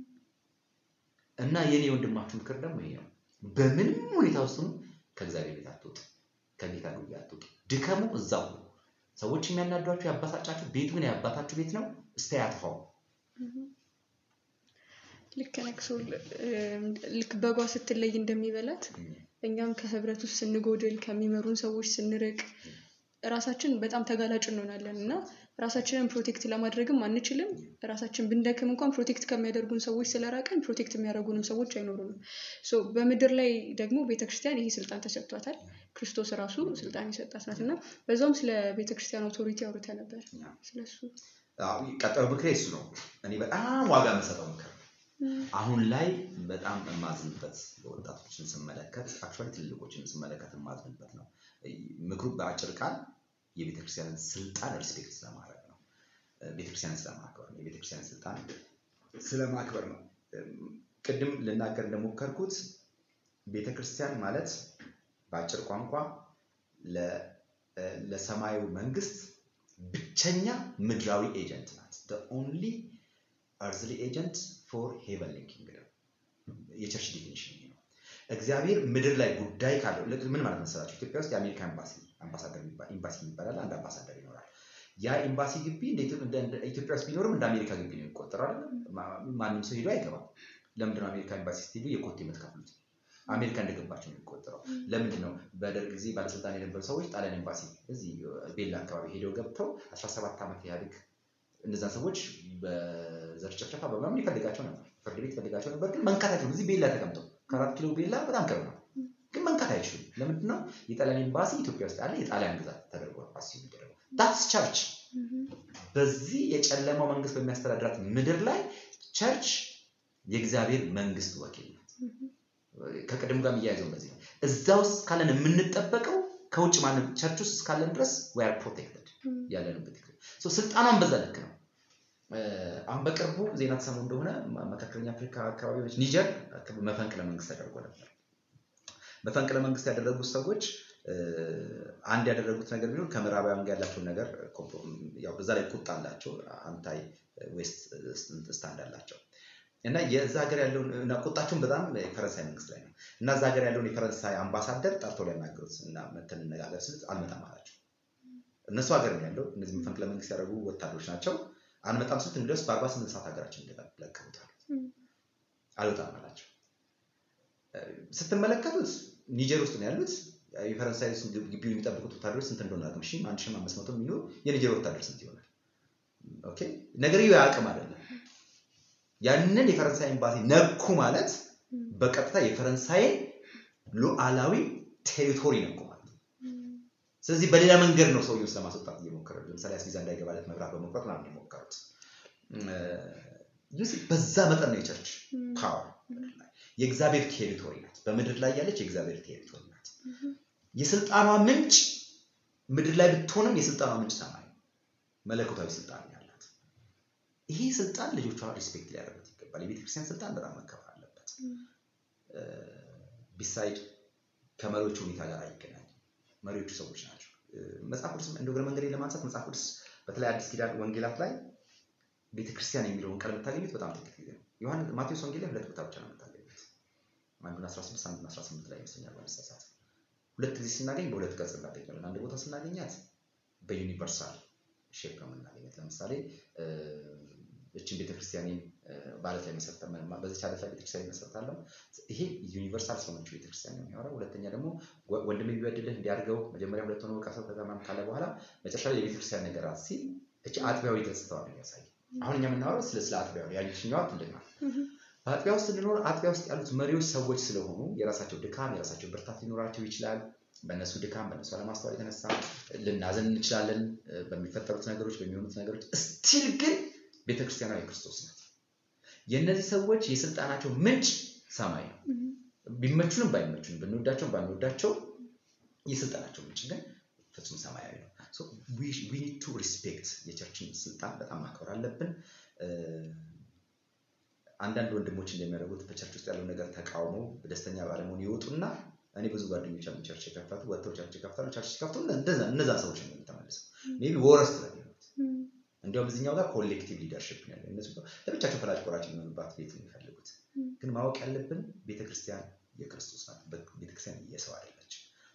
እና የኔ ወንድማችሁ ምክር ደግሞ ይሄ ነው። በምንም ሁኔታ ውስጥ ከእግዚአብሔር ቤት አትወጡ፣ ከጌታ ጉያ አትወጡ። ድከሙ እዛው ነው። ሰዎች የሚያናዷችሁ ያባሳጫችሁ፣ ቤቱ ግን የአባታችሁ ቤት ነው። እስቲ ያጥፋው። ልክ ነቅሶ ልክ በጓ ስትለይ እንደሚበላት እኛም ከህብረት ውስጥ ስንጎድል ከሚመሩን ሰዎች ስንርቅ ራሳችን በጣም ተጋላጭ እንሆናለን እና ራሳችንን ፕሮቴክት ለማድረግም አንችልም። ራሳችን ብንደክም እንኳን ፕሮቴክት ከሚያደርጉን ሰዎች ስለራቀን ፕሮቴክት የሚያደርጉንም ሰዎች አይኖሩንም። ሶ በምድር ላይ ደግሞ ቤተክርስቲያን ይሄ ስልጣን ተሰጥቷታል። ክርስቶስ ራሱ ስልጣን የሰጣት ናት እና በዛውም ስለ ቤተክርስቲያን አውቶሪቲ አውርተ ነበር። ስለሱ ቀጠሮ ምክሬ እሱ ነው። እኔ በጣም ዋጋ የምሰጠው ምክር አሁን ላይ በጣም የማዝንበት ወጣቶችን ስመለከት አክቹዋሊ ትልልቆችን ስመለከት የማዝንበት ነው። ምክሩ በአጭር ቃል የቤተክርስቲያንን ስልጣን ሪስፔክት ስለማድረግ ነው። ቤተክርስቲያንን ስለማክበር ነው። የቤተክርስቲያንን ስልጣን ስለማክበር ነው። ቅድም ልናገር እንደሞከርኩት ቤተክርስቲያን ማለት በአጭር ቋንቋ ለሰማዩ መንግስት ብቸኛ ምድራዊ ኤጀንት ናት። ኦንሊ አርዝሊ ኤጀንት ፎር ሄቨንሊ ኪንግደም የቸርች ዲፊኒሽን ነው። እግዚአብሔር ምድር ላይ ጉዳይ ካለው ምን ማለት መሰላቸው? ኢትዮጵያ ውስጥ የአሜሪካ ኤምባሲ አምባሳደር ኤምባሲ ይባላል። አንድ አምባሳደር ይኖራል። ያ ኤምባሲ ግቢ ኢትዮጵያ ውስጥ ቢኖርም እንደ አሜሪካ ግቢ ነው የሚቆጠረው አይደለም። ማንም ሰው ሄዶ አይገባም። ለምንድን ነው አሜሪካ ኤምባሲ ስትሄዱ የኮቴ የምትከፍሉት? አሜሪካ እንደገባቸው ነው የሚቆጠረው። ለምንድን ነው በደርግ ጊዜ ባለስልጣን የነበሩ ሰዎች ጣሊያን ኤምባሲ እዚህ ቤላ አካባቢ ሄደው ገብተው 17 ዓመት ኢህአዴግ እነዛን ሰዎች በዘር ጭፍጨፋ በምናምን ይፈልጋቸው ነበር። ፍርድ ቤት ይፈልጋቸው ነበር፣ ግን መንካት አይችሉም። እዚህ ቤላ ተቀምጠው ከአራት ኪሎ ቤላ በጣም ቅርብ ነው፣ ግን መንካት አይችሉም። ለምንድን ነው? የጣሊያን ኤምባሲ ኢትዮጵያ ውስጥ ያለ የጣሊያን ግዛት ተደርጎ ፓስ የሚደረገው ዳትስ ቸርች። በዚህ የጨለማው መንግስት በሚያስተዳድራት ምድር ላይ ቸርች የእግዚአብሔር መንግስት ወኪል ናት። ከቅድም ጋር የሚያያዘው በዚህ ነው። እዛ ውስጥ ካለን የምንጠበቀው ከውጭ ማንም ቸርች ውስጥ እስካለን ድረስ ዌር ፕሮቴክትድ ያለንበት ስልጣኗን በዛ ልክ ነው። አሁን በቅርቡ ዜና ተሰሙ እንደሆነ መካከለኛ አፍሪካ አካባቢዎች ኒጀር መፈንቅለ መንግስት ተደርጎ ነበር። መፈንቅለ መንግስት ያደረጉት ሰዎች አንድ ያደረጉት ነገር ቢኖር ከምዕራባውያን ጋር ያላቸውን ነገር ያው በዛ ላይ ቁጣ አላቸው፣ አንታይ ዌስት ስታንድ አላቸው እና የዛ ሀገር ያለውን እና ቁጣቸውን በጣም የፈረንሳይ መንግስት ላይ ነው እና እዛ ሀገር ያለውን የፈረንሳይ አምባሳደር ጠርቶ ሊያናግሩት እና መተን እንነጋገር ስልት አልመጣም አላቸው። እነሱ ሀገር ነው ያለው እነዚህ መፈንቅለ መንግስት ያደረጉ ወታደሮች ናቸው። አንመጣም ስልት እንግዲያውስ በአርባ ስምንት ሰዓት ሀገራችን ለቀውታል። አልወጣም አላቸው። ስትመለከቱት ኒጀር ውስጥ ነው ያሉት። የፈረንሳይ ግቢውን የሚጠብቁት ወታደሮች ስንት እንደሆነ አቅም ሺ አንድ ሺ አምስት መቶ የሚኖር የኒጀር ወታደር ስንት ይሆናል? ኦኬ ነገርየው የአቅም አይደለም። ያንን የፈረንሳይ ኤምባሲ ነኩ ማለት በቀጥታ የፈረንሳይን ሉዓላዊ ቴሪቶሪ ነኩ ማለት ነው። ስለዚህ በሌላ መንገድ ነው ሰውየው ስለማስወጣት እየሞከረ ለምሳሌ አስቪዛ እንዳይገባለት መብራት በመቁረጥ ምናምን የሞከሩት። በዛ መጠን ነው የቸርች ፓወር የእግዚአብሔር ቴሪቶሪ ናት። በምድር ላይ ያለች የእግዚአብሔር ቴሪቶሪ ናት። የስልጣኗ ምንጭ ምድር ላይ ብትሆንም የስልጣኗ ምንጭ ሰማይ መለኮታዊ ስልጣን ያላት። ይሄ ስልጣን ልጆቿ ሪስፔክት ሊያደርጉት ይገባል። የቤተክርስቲያን ስልጣን በጣም መከበር አለበት። ቢሳይድ ከመሪዎቹ ሁኔታ ጋር አይገናኝም። መሪዎቹ ሰዎች ናቸው። መጽሐፍ ቅዱስ እንደ እግረ መንገድ ለማንሳት መጽሐፍ ቅዱስ በተለይ አዲስ ኪዳን ወንጌላት ላይ ቤተክርስቲያን የሚለውን ቃል የምታገኙት በጣም ጥቂት ጊዜ ነው። ዮሐንስ ማቴዎስ ወንጌል ላይ ሁለት ቦታ ብቻ ነው የምታገኙት። አንዱን 16 አንዱን 18 ላይ ይመስለኛል ባለሳሳት ሁለት ጊዜ ስናገኝ በሁለት ገጽ እናገኛለን። አንድ ቦታ ስናገኛት በዩኒቨርሳል ሼፕ ነው የምናገኘት። ለምሳሌ እችን ቤተክርስቲያኔን በዓለት ላይ መሰረተ በዚች ዓለት ላይ ቤተክርስቲያን መሰረታለሁ። ይሄ ዩኒቨርሳል ስለሆነችው ቤተክርስቲያን ነው የሚያወራው። ሁለተኛ ደግሞ ወንድም ቢበድልህ እንዲያድርገው መጀመሪያ ሁለት ሆኖ ቀሰው ከዛም ካለ በኋላ መጨረሻ ላይ የቤተክርስቲያን ነገራት ሲል እቺ አጥቢያዊ ገጽታዋ ነው የሚያሳይ። አሁን እኛ የምናወራው ስለ ስለ አጥቢያው ያኛዋ ትልቅ ናት። በአጥቢያ ውስጥ ስንኖር አጥቢያ ውስጥ ያሉት መሪዎች ሰዎች ስለሆኑ የራሳቸው ድካም የራሳቸው ብርታት ሊኖራቸው ይችላል። በእነሱ ድካም በእነሱ አለማስተዋል የተነሳ ልናዘን እንችላለን በሚፈጠሩት ነገሮች በሚሆኑት ነገሮች። እስቲል ግን ቤተክርስቲያኗ የክርስቶስ ናት። የእነዚህ ሰዎች የስልጣናቸው ምንጭ ሰማይ ነው። ቢመቹንም ባይመቹንም ብንወዳቸውም ባንወዳቸው የስልጣናቸው ምንጭ ግን ፍጹም ሰማያዊ ነው። ዊ ኒድ ቱ ሪስፔክት የቸርችን ስልጣን በጣም ማክበር አለብን። አንዳንድ ወንድሞች እንደሚያደርጉት በቸርች ውስጥ ያለው ነገር ተቃውመው በደስተኛ ባለመሆን ይወጡና እኔ ብዙ ጓደኞች አሉ ቸርች የከፈቱ ወጥተው ቸርች የከፍታሉ። ቸርች ሲከፍቱ እነዛ ሰዎች ነው የሚተመልሰው ሜይ ቢ ወረስ ስለሚሆኑት እንዲያውም እዚኛው ጋር ኮሌክቲቭ ሊደርሽፕ ነው ያለው። እነሱ ለብቻቸው ፈላጭ ቆራጭ የሚሆኑባት ቤት ነው የሚፈልጉት። ግን ማወቅ ያለብን ቤተክርስቲያን የክርስቶስ ናት። ቤተክርስቲያን የሰው አይደለች።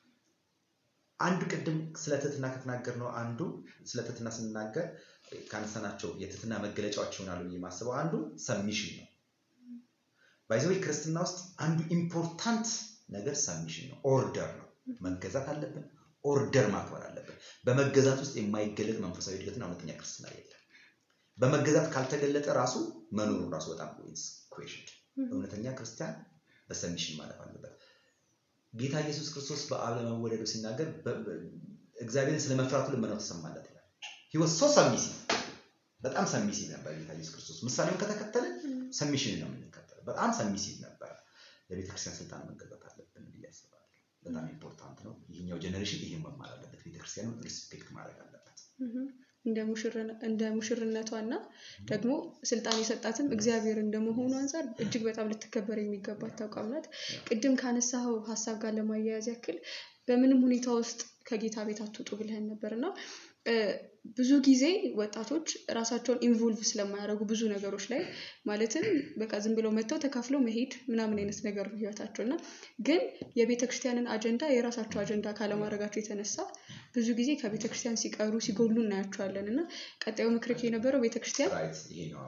አንዱ ቅድም ስለ ትህትና ከተናገር ነው አንዱ ስለ ትህትና ስንናገር ካነሳናቸው የትህትና መገለጫዎች ይሆናሉ ብዬ የማስበው አንዱ ሰሚሽን ነው። ባይዘዌ ክርስትና ውስጥ አንዱ ኢምፖርታንት ነገር ሰሚሽን ነው፣ ኦርደር ነው። መገዛት አለብን፣ ኦርደር ማክበር አለብን። በመገዛት ውስጥ የማይገለጥ መንፈሳዊ እድገትና እውነተኛ ክርስትና የለም። በመገዛት ካልተገለጠ ራሱ መኖሩ ራሱ በጣም ኩዌሽን። እውነተኛ ክርስቲያን በሰሚሽን ማለፍ አለበት። ጌታ ኢየሱስ ክርስቶስ በአብ ለመወለዱ ሲናገር እግዚአብሔርን ስለ መፍራቱ ልመናው ተሰማለት ይላል። ህይወት ሶ ሰሚሲቭ በጣም ሰሚሲቭ ነበር ጌታ ኢየሱስ ክርስቶስ። ምሳሌውን ከተከተለ ሰሚሽን ነው የምንከተለው። በጣም ሰሚሲቭ ነበረ። ለቤተክርስቲያን ስልጣን መገዛት አለብን ብዬ አስባለሁ። በጣም ኢምፖርታንት ነው። ይህኛው ጀኔሬሽን ይህን መማር አለበት። ቤተክርስቲያኑን ሪስፔክት ማድረግ አለበት። እንደ ሙሽርነቷ እና ደግሞ ስልጣን የሰጣትም እግዚአብሔር እንደመሆኑ አንጻር እጅግ በጣም ልትከበር የሚገባት ተቋም ናት። ቅድም ካነሳኸው ሀሳብ ጋር ለማያያዝ ያክል በምንም ሁኔታ ውስጥ ከጌታ ቤት አትውጡ ብለህን ነበር እና ብዙ ጊዜ ወጣቶች ራሳቸውን ኢንቮልቭ ስለማያደርጉ ብዙ ነገሮች ላይ ማለትም በቃ ዝም ብለው መጥተው ተካፍለው መሄድ ምናምን አይነት ነገር ነው ህይወታቸው እና ግን የቤተ ክርስቲያንን አጀንዳ የራሳቸው አጀንዳ ካለማድረጋቸው የተነሳ ብዙ ጊዜ ከቤተ ክርስቲያን ሲቀሩ ሲጎሉ እናያቸዋለን እና ቀጣዩ ምክርክ የነበረው ቤተ ክርስቲያን ይሄ ነው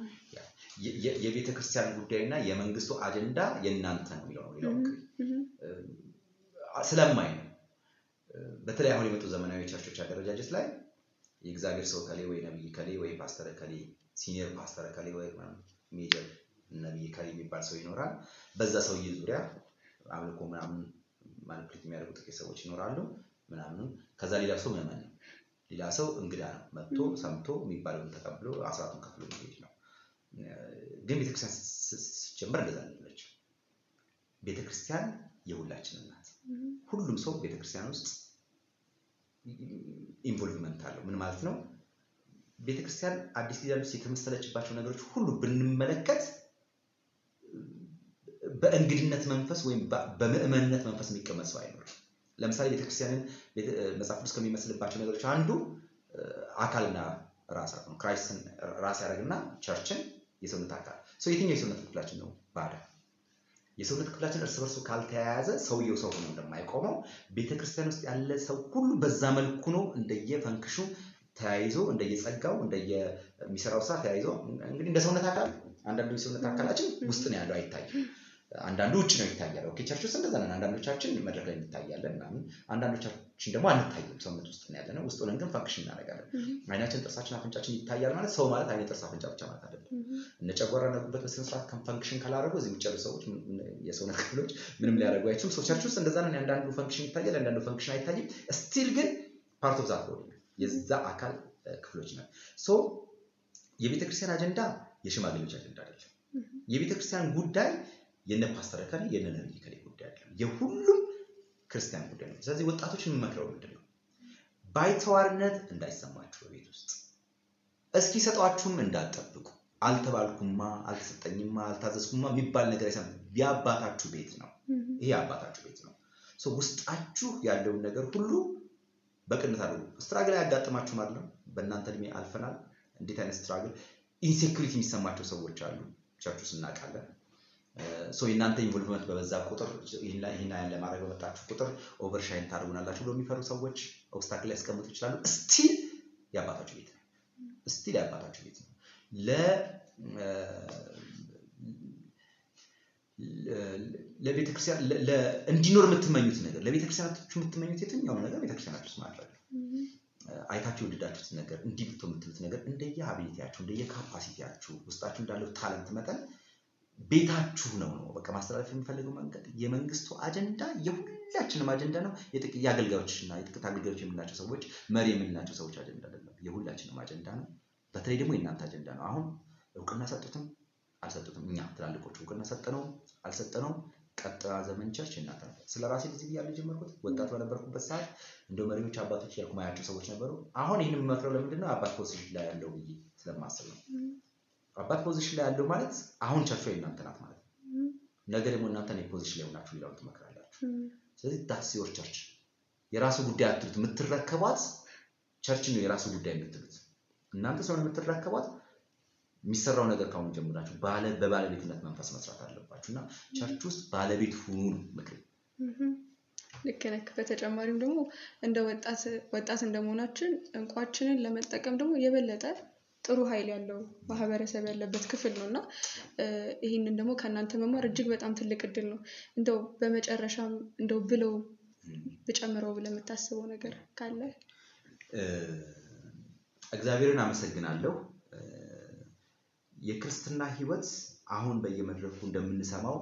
የቤተ ክርስቲያን ጉዳይ እና የመንግስቱ አጀንዳ የእናንተ ነው የሚለው ነው ሌላው ምክር ስለማይ ነው በተለይ አሁን የመጡ ዘመናዊ ቸርቾች አደረጃጀት ላይ የእግዚአብሔር ሰው ከሌ ወይ ነብይ ከሌ ወይ ፓስተር ከሌ ሲኒየር ፓስተር ከሌ ወይ ሜጀር ነብይ ከሌ የሚባል ሰው ይኖራል። በዛ ሰውዬ ዙሪያ አምልኮ ምናምን ማኒፕሌት የሚያደርጉ ጥቂት ሰዎች ይኖራሉ ምናምን። ከዛ ሌላ ሰው ምዕመን ነው። ሌላ ሰው እንግዳ ነው። መጥቶ ሰምቶ የሚባለውን ተቀብሎ አስራቱን ከፍሎ የሚሄድ ነው። ግን ቤተክርስቲያን ሲጀመር እንደዛ ነች። ቤተክርስቲያን የሁላችንም ናት። ሁሉም ሰው ቤተክርስቲያን ውስጥ ኢንቮልቭመንት አለው። ምን ማለት ነው? ቤተክርስቲያን አዲስ ኪዳን ውስጥ የተመሰለችባቸው ነገሮች ሁሉ ብንመለከት በእንግድነት መንፈስ ወይም በምዕመንነት መንፈስ የሚቀመጥ ሰው አይኖርም። ለምሳሌ ቤተክርስቲያንን መጽሐፍ ቅዱስ ከሚመስልባቸው ነገሮች አንዱ አካልና ራስ ነው። ክራይስትን ራስ ያደረግና ቸርችን የሰውነት አካል ሰው የትኛው የሰውነት ክፍላችን ነው ባዳ የሰውነት ክፍላችን እርስ በርሱ ካልተያያዘ ሰውየው ሰው ሆኖ እንደማይቆመው ቤተክርስቲያን ውስጥ ያለ ሰው ሁሉ በዛ መልኩ ነው እንደየፈንክሹ ተያይዞ እንደየጸጋው እንደየሚሰራው ስራ ተያይዞ እንግዲህ እንደ ሰውነት አካል አንዳንዱ የሰውነት አካላችን ውስጥ ነው ያለው አይታይም። አንዳንዱ ውጭ ነው ይታያል። ኦኬ ቸርች ውስጥ እንደዛ ነን። አንዳንዶቻችን መድረክ ላይ እንታያለን ምናምን፣ አንዳንዶቻችን ደግሞ አንታይም። ሰውነት ውስጥ ነው ያለነው። ውስጥ ሆነን ግን ፈንክሽን እናደርጋለን። አይናችን፣ ጥርሳችን፣ አፍንጫችን ይታያል ማለት ሰው ማለት አይነ፣ ጥርስ፣ አፍንጫ ብቻ ማለት አይደለም። እነ ጨጓራ እና ጉበት በስነ ስርዓት ፈንክሽን ካላደረጉ እዚህ ውጭ ያሉ ሰዎች የሰውነት ክፍሎች ምንም ሊያደርጉ አይችሉም። ሰው ቸርች ውስጥ እንደዛ ነን። አንዳንዱ ፈንክሽን ይታያል፣ አንዳንዱ ፈንክሽን አይታይም። ስቲል ግን ፓርት ኦፍ ዛት ቦዲ የዛ አካል ክፍሎች ነን። ሶ የቤተክርስቲያን አጀንዳ የሽማግሌዎች አጀንዳ አይደለም። የቤተክርስቲያን ጉዳይ የነ ፓስተር ከሌ የነ ነብይ ከሌ ጉዳይ አይደለም። የሁሉም ክርስቲያን ጉዳይ ነው። ስለዚህ ወጣቶች የምመክረው ምንድን ነው? ባይተዋርነት እንዳይሰማችሁ በቤት ውስጥ እስኪ ሰጧችሁም እንዳትጠብቁ። አልተባልኩማ፣ አልተሰጠኝማ፣ አልታዘዝኩማ የሚባል ነገር አይሰማም። የአባታችሁ ቤት ነው። ይሄ የአባታችሁ ቤት ነው። ውስጣችሁ ያለውን ነገር ሁሉ በቅንነት አድርጉ። ስትራግል አያጋጥማችሁም አይደለም? በእናንተ እድሜ አልፈናል። እንዴት አይነት ስትራግል ኢንሴኩሪቲ የሚሰማቸው ሰዎች አሉ። ቸርች ውስጥ እናውቃለን። የእናንተ ኢንቮልቭመንት በበዛ ቁጥር ይህን ያን ለማድረግ በመጣችሁ ቁጥር ኦቨርሻይን ታደርጉናላችሁ ብሎ የሚፈሩ ሰዎች ኦብስታክል ሊያስቀምጡ ይችላሉ። ስቲል የአባታችሁ ቤት ነው። ስቲል የአባታችሁ ቤት ነው። ለቤተክርስቲያን እንዲኖር የምትመኙት ነገር ለቤተክርስቲያናችሁ የምትመኙት የትኛው ነገር ቤተክርስቲያናችሁ ውስጥ ማድረግ አይታችሁ የወደዳችሁት ነገር እንዲህ ብቶ የምትሉት ነገር እንደየ አቢሊቲያችሁ እንደየ ካፓሲቲያችሁ ውስጣችሁ እንዳለው ታለንት መጠን ቤታችሁ ነው ነው በቃ ማስተላለፍ የሚፈልገው መንገድ የመንግስቱ አጀንዳ የሁላችንም አጀንዳ ነው። የጥቂት የአገልጋዮች እና የጥቂት አገልጋዮች የምንላቸው ሰዎች መሪ የምንላቸው ሰዎች አጀንዳ አይደለም፣ የሁላችንም አጀንዳ ነው። በተለይ ደግሞ የእናንተ አጀንዳ ነው። አሁን እውቅና ሰጡትም አልሰጡትም እኛ ትላልቆቹ እውቅና ሰጠነውም አልሰጠነውም ቀጥታ ዘመን ቸርች እናንተ ነው። ስለ ራሴ ጊዜ ብያለሁ የጀመርኩት ወጣት በነበርኩበት ሰዓት እንደ መሪዎች አባቶች ያልኩ ማያቸው ሰዎች ነበሩ። አሁን ይህን የምመክረው ለምንድን ነው አባት ፖዚሽን ላይ ያለው ብዬ ስለማስብ ነው። አባት ፖዚሽን ላይ ያለው ማለት አሁን ቸርቿ የእናንተ ናት ማለት ነው። ነገ ደግሞ እናንተ ፖዚሽን ላይ ሆናችሁ ሌላውን ትመክራላችሁ። ስለዚህ ዳትስ ዮር ቸርች የራሱ ጉዳይ አትሉት። የምትረከቧት ቸርች ነው የራሱ ጉዳይ የምትሉት እናንተ ስለሆነ የምትረከቧት የሚሰራው ነገር ካሁን ጀምራችሁ በባለቤትነት መንፈስ መስራት አለባችሁ እና ቸርች ውስጥ ባለቤት ሁኑ ነው ምክር። ልክ ነህ። በተጨማሪም ደግሞ እንደ ወጣት ወጣት እንደመሆናችን እንቋችንን ለመጠቀም ደግሞ የበለጠ ጥሩ ኃይል ያለው ማህበረሰብ ያለበት ክፍል ነው እና ይህንን ደግሞ ከእናንተ መማር እጅግ በጣም ትልቅ እድል ነው። እንደው በመጨረሻም እንደው ብለው ብጨምረው ብለህ የምታስበው ነገር ካለ? እግዚአብሔርን አመሰግናለሁ። የክርስትና ህይወት አሁን በየመድረኩ እንደምንሰማው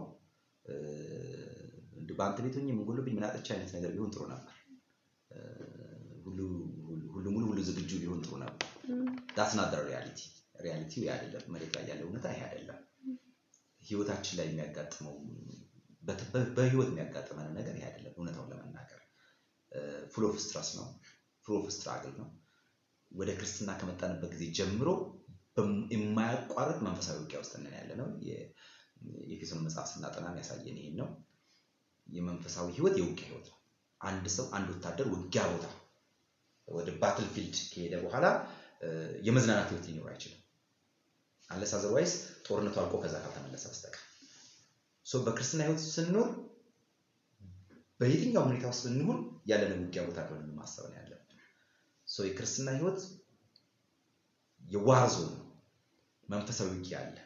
በአንተ ቤት ሆኜ ምን ጎሎብኝ ምን አጥቼ አይነት ነገር ቢሆን ጥሩ ነበር። ሁሉ ሙሉ ሁሉ ዝግጁ ቢሆን ጥሩ ነበር። ዳስ ናት ሪያሊቲ። ሪያሊቲው ይሄ አይደለም። መሬት ላይ ያለው እውነታ ይሄ አይደለም። ህይወታችን ላይ የሚያጋጥመው በህይወት የሚያጋጥመን ነገር ይሄ አይደለም። እውነታውን ለመናገር ፉል ኦፍ ስትረስ ነው። ፉል ኦፍ ስትራግል ነው። ወደ ክርስትና ከመጣንበት ጊዜ ጀምሮ የማያቋርጥ መንፈሳዊ ውጊያ ውስጥ ነን ያለ ነው። የኤፌሶን መጽሐፍ ስናጠና ያሳየን ይሄን ነው። የመንፈሳዊ ህይወት የውጊያ ህይወት ነው። አንድ ሰው አንድ ወታደር ውጊያ ቦታ ወደ ባትል ፊልድ ከሄደ በኋላ የመዝናናት ህይወት ሊኖር አይችልም። አለስ አዘርዋይስ ጦርነቱ አልቆ ከዛ ካልተመለሰ በስተቀር በክርስትና ህይወት ስንኖር በየትኛው ሁኔታ ውስጥ ብንሆን ያለንን ውጊያ ቦታ እንደሆነ ማሰብ ነው ያለብን። የክርስትና ህይወት የዋር ዞን ነው። መንፈሳዊ ውጊያ አለ።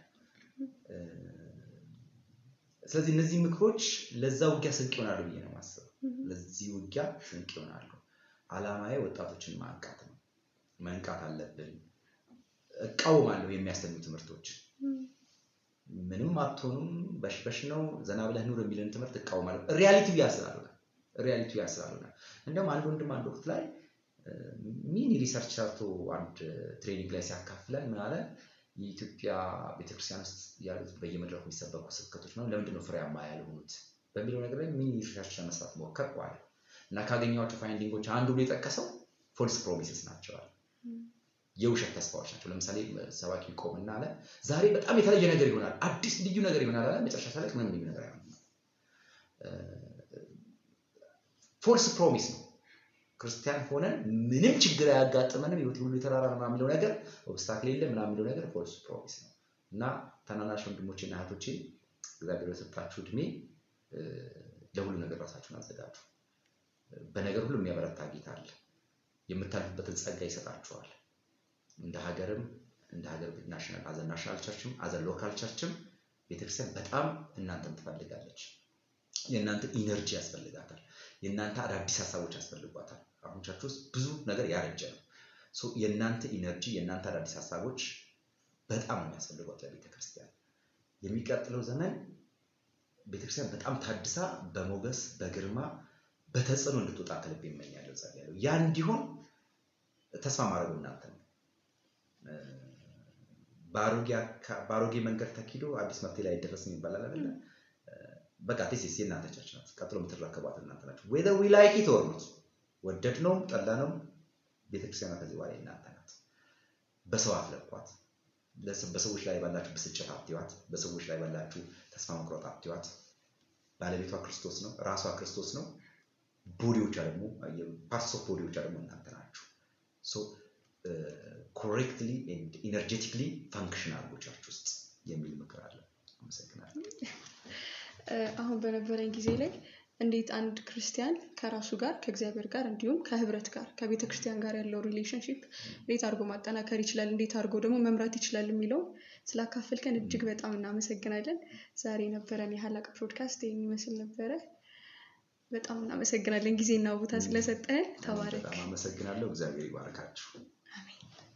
ስለዚህ እነዚህ ምክሮች ለዛ ውጊያ ስንቅ ይሆናሉ ብዬ ነው የማስበው። ለዚህ ውጊያ ስንቅ ይሆናሉ። አላማዬ ወጣቶችን ማንቃት ነው። መንቃት አለብን። እቃወማለሁ የሚያስተኙ ትምህርቶች ምንም አትሆኑም፣ በሽበሽ ነው፣ ዘና ብለህ ኑር የሚልን ትምህርት እቃወማለሁ። ሪያሊቲው ያ ስላልሆነ ሪያሊቲው ያ ስላልሆነ እንደውም አንድ ወንድም አንድ ወቅት ላይ ሚኒ ሪሰርች ሰርቶ አንድ ትሬኒንግ ላይ ሲያካፍለን ምን አለ፣ የኢትዮጵያ ቤተክርስቲያን ውስጥ ያሉት በየመድረኩ የሚሰበኩ ስብከቶች ነው ለምንድን ነው ፍሬያማ ያልሆኑት በሚለው ነገር ላይ ሚኒ ሪሰርች ለመስራት ሞከርኩ አለ እና ካገኘኋቸው ፋይንዲንጎች አንዱ ብሎ የጠቀሰው ፎልስ ፕሮሚስስ ናቸዋል። የውሸት ተስፋዎች ናቸው። ለምሳሌ ሰባኪ ቆምና አለ ዛሬ በጣም የተለየ ነገር ይሆናል፣ አዲስ ልዩ ነገር ይሆናል አለ። መጨረሻ ላይ ምንም ልዩ ነገር አይሆንም። ፎልስ ፕሮሚስ ነው። ክርስቲያን ሆነን ምንም ችግር አያጋጥመንም ህይወት ሁሉ የተራራ ነው የሚለው ነገር ኦብስታክል የለ ምናምን የሚለው ነገር ፎልስ ፕሮሚስ ነው እና ታናናሽ ወንድሞቼና እህቶቼ እግዚአብሔር የሰጣችሁ እድሜ ለሁሉ ነገር ራሳችሁን አዘጋጁ። በነገር ሁሉ የሚያበረታ ጌታ አለ። የምታልፉበትን ጸጋ ይሰጣችኋል። እንደ ሀገርም እንደ ሀገር ናሽናል አዘ ናሽናል ቸርችም አዘ ሎካል ቸርችም ቤተክርስቲያን በጣም እናንተን ትፈልጋለች። የእናንተ ኢነርጂ ያስፈልጋታል። የእናንተ አዳዲስ ሀሳቦች ያስፈልጓታል። አሁን ቸርች ውስጥ ብዙ ነገር ያረጀ ነው። የእናንተ ኢነርጂ የእናንተ አዳዲስ ሀሳቦች በጣም ነው የሚያስፈልጓት ለቤተክርስቲያን። የሚቀጥለው ዘመን ቤተክርስቲያን በጣም ታድሳ በሞገስ በግርማ በተጽዕኖ እንድትወጣ ከልብ ይመኛለሁ፣ ጸልያለሁ። ያ እንዲሆን ተስፋ ማድረጉ እናንተ ነው። በአሮጌ መንገድ ተኪዶ አዲስ መፍትሄ ላይ አይደረስም ይባላል አይደለ? በቃ ቴሲስ የእናንተ ቸርች ናት። ቀጥሎ የምትረከቧት እናንተ ናቸው። ዌዘር ዊ ላይክ ኢት ኦር ኖት፣ ወደድነውም ጠላነውም ቤተክርስቲያኗ ከዚህ በኋላ የእናንተ ናት። በሰው አትለኳት። በሰዎች ላይ ባላችሁ ብስጭት አትዋት። በሰዎች ላይ ባላችሁ ተስፋ መቁረጥ አትዋት። ባለቤቷ ክርስቶስ ነው። ራሷ ክርስቶስ ነው። ቦዲዎቿ ደግሞ ፓርትስ ኦፍ ቦዲዎቿ ደግሞ እናንተ ናችሁ። ኮሬክትሊ ኢነርጄቲክሊ ፋንክሽን አድርጎ ቸርች ውስጥ የሚል ምክር አለ። አመሰግናለሁ። አሁን በነበረኝ ጊዜ ላይ እንዴት አንድ ክርስቲያን ከራሱ ጋር ከእግዚአብሔር ጋር እንዲሁም ከህብረት ጋር ከቤተ ክርስቲያን ጋር ያለው ሪሌሽንሽፕ እንዴት አድርጎ ማጠናከር ይችላል፣ እንዴት አድርጎ ደግሞ መምራት ይችላል የሚለውን ስላካፈልከን እጅግ በጣም እናመሰግናለን። ዛሬ የነበረን የሀላቅ ፖድካስት ይህን ይመስል ነበረ። በጣም እናመሰግናለን ጊዜና ቦታ ስለሰጠህን። ተባረክ። በጣም አመሰግናለሁ። እግዚአብሔር ይባረካችሁ። አሜን።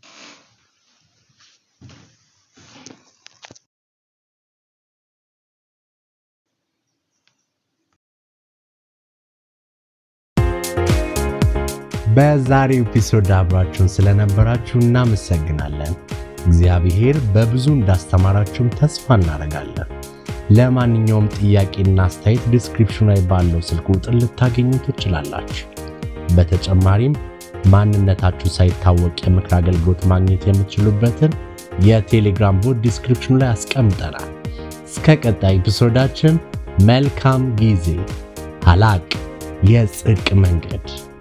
በዛሬው ኤፒሶድ አብራችሁን ስለነበራችሁ እናመሰግናለን። እግዚአብሔር በብዙ እንዳስተማራችሁም ተስፋ እናደርጋለን። ለማንኛውም ጥያቄና አስተያየት ዲስክሪፕሽኑ ላይ ባለው ስልክ ቁጥር ልታገኙ ትችላላችሁ። በተጨማሪም ማንነታችሁ ሳይታወቅ የምክር አገልግሎት ማግኘት የምትችሉበትን የቴሌግራም ቦት ዲስክሪፕሽኑ ላይ አስቀምጠናል። እስከ ቀጣይ ኤፒሶዳችን መልካም ጊዜ። ሀላቅ የጽድቅ መንገድ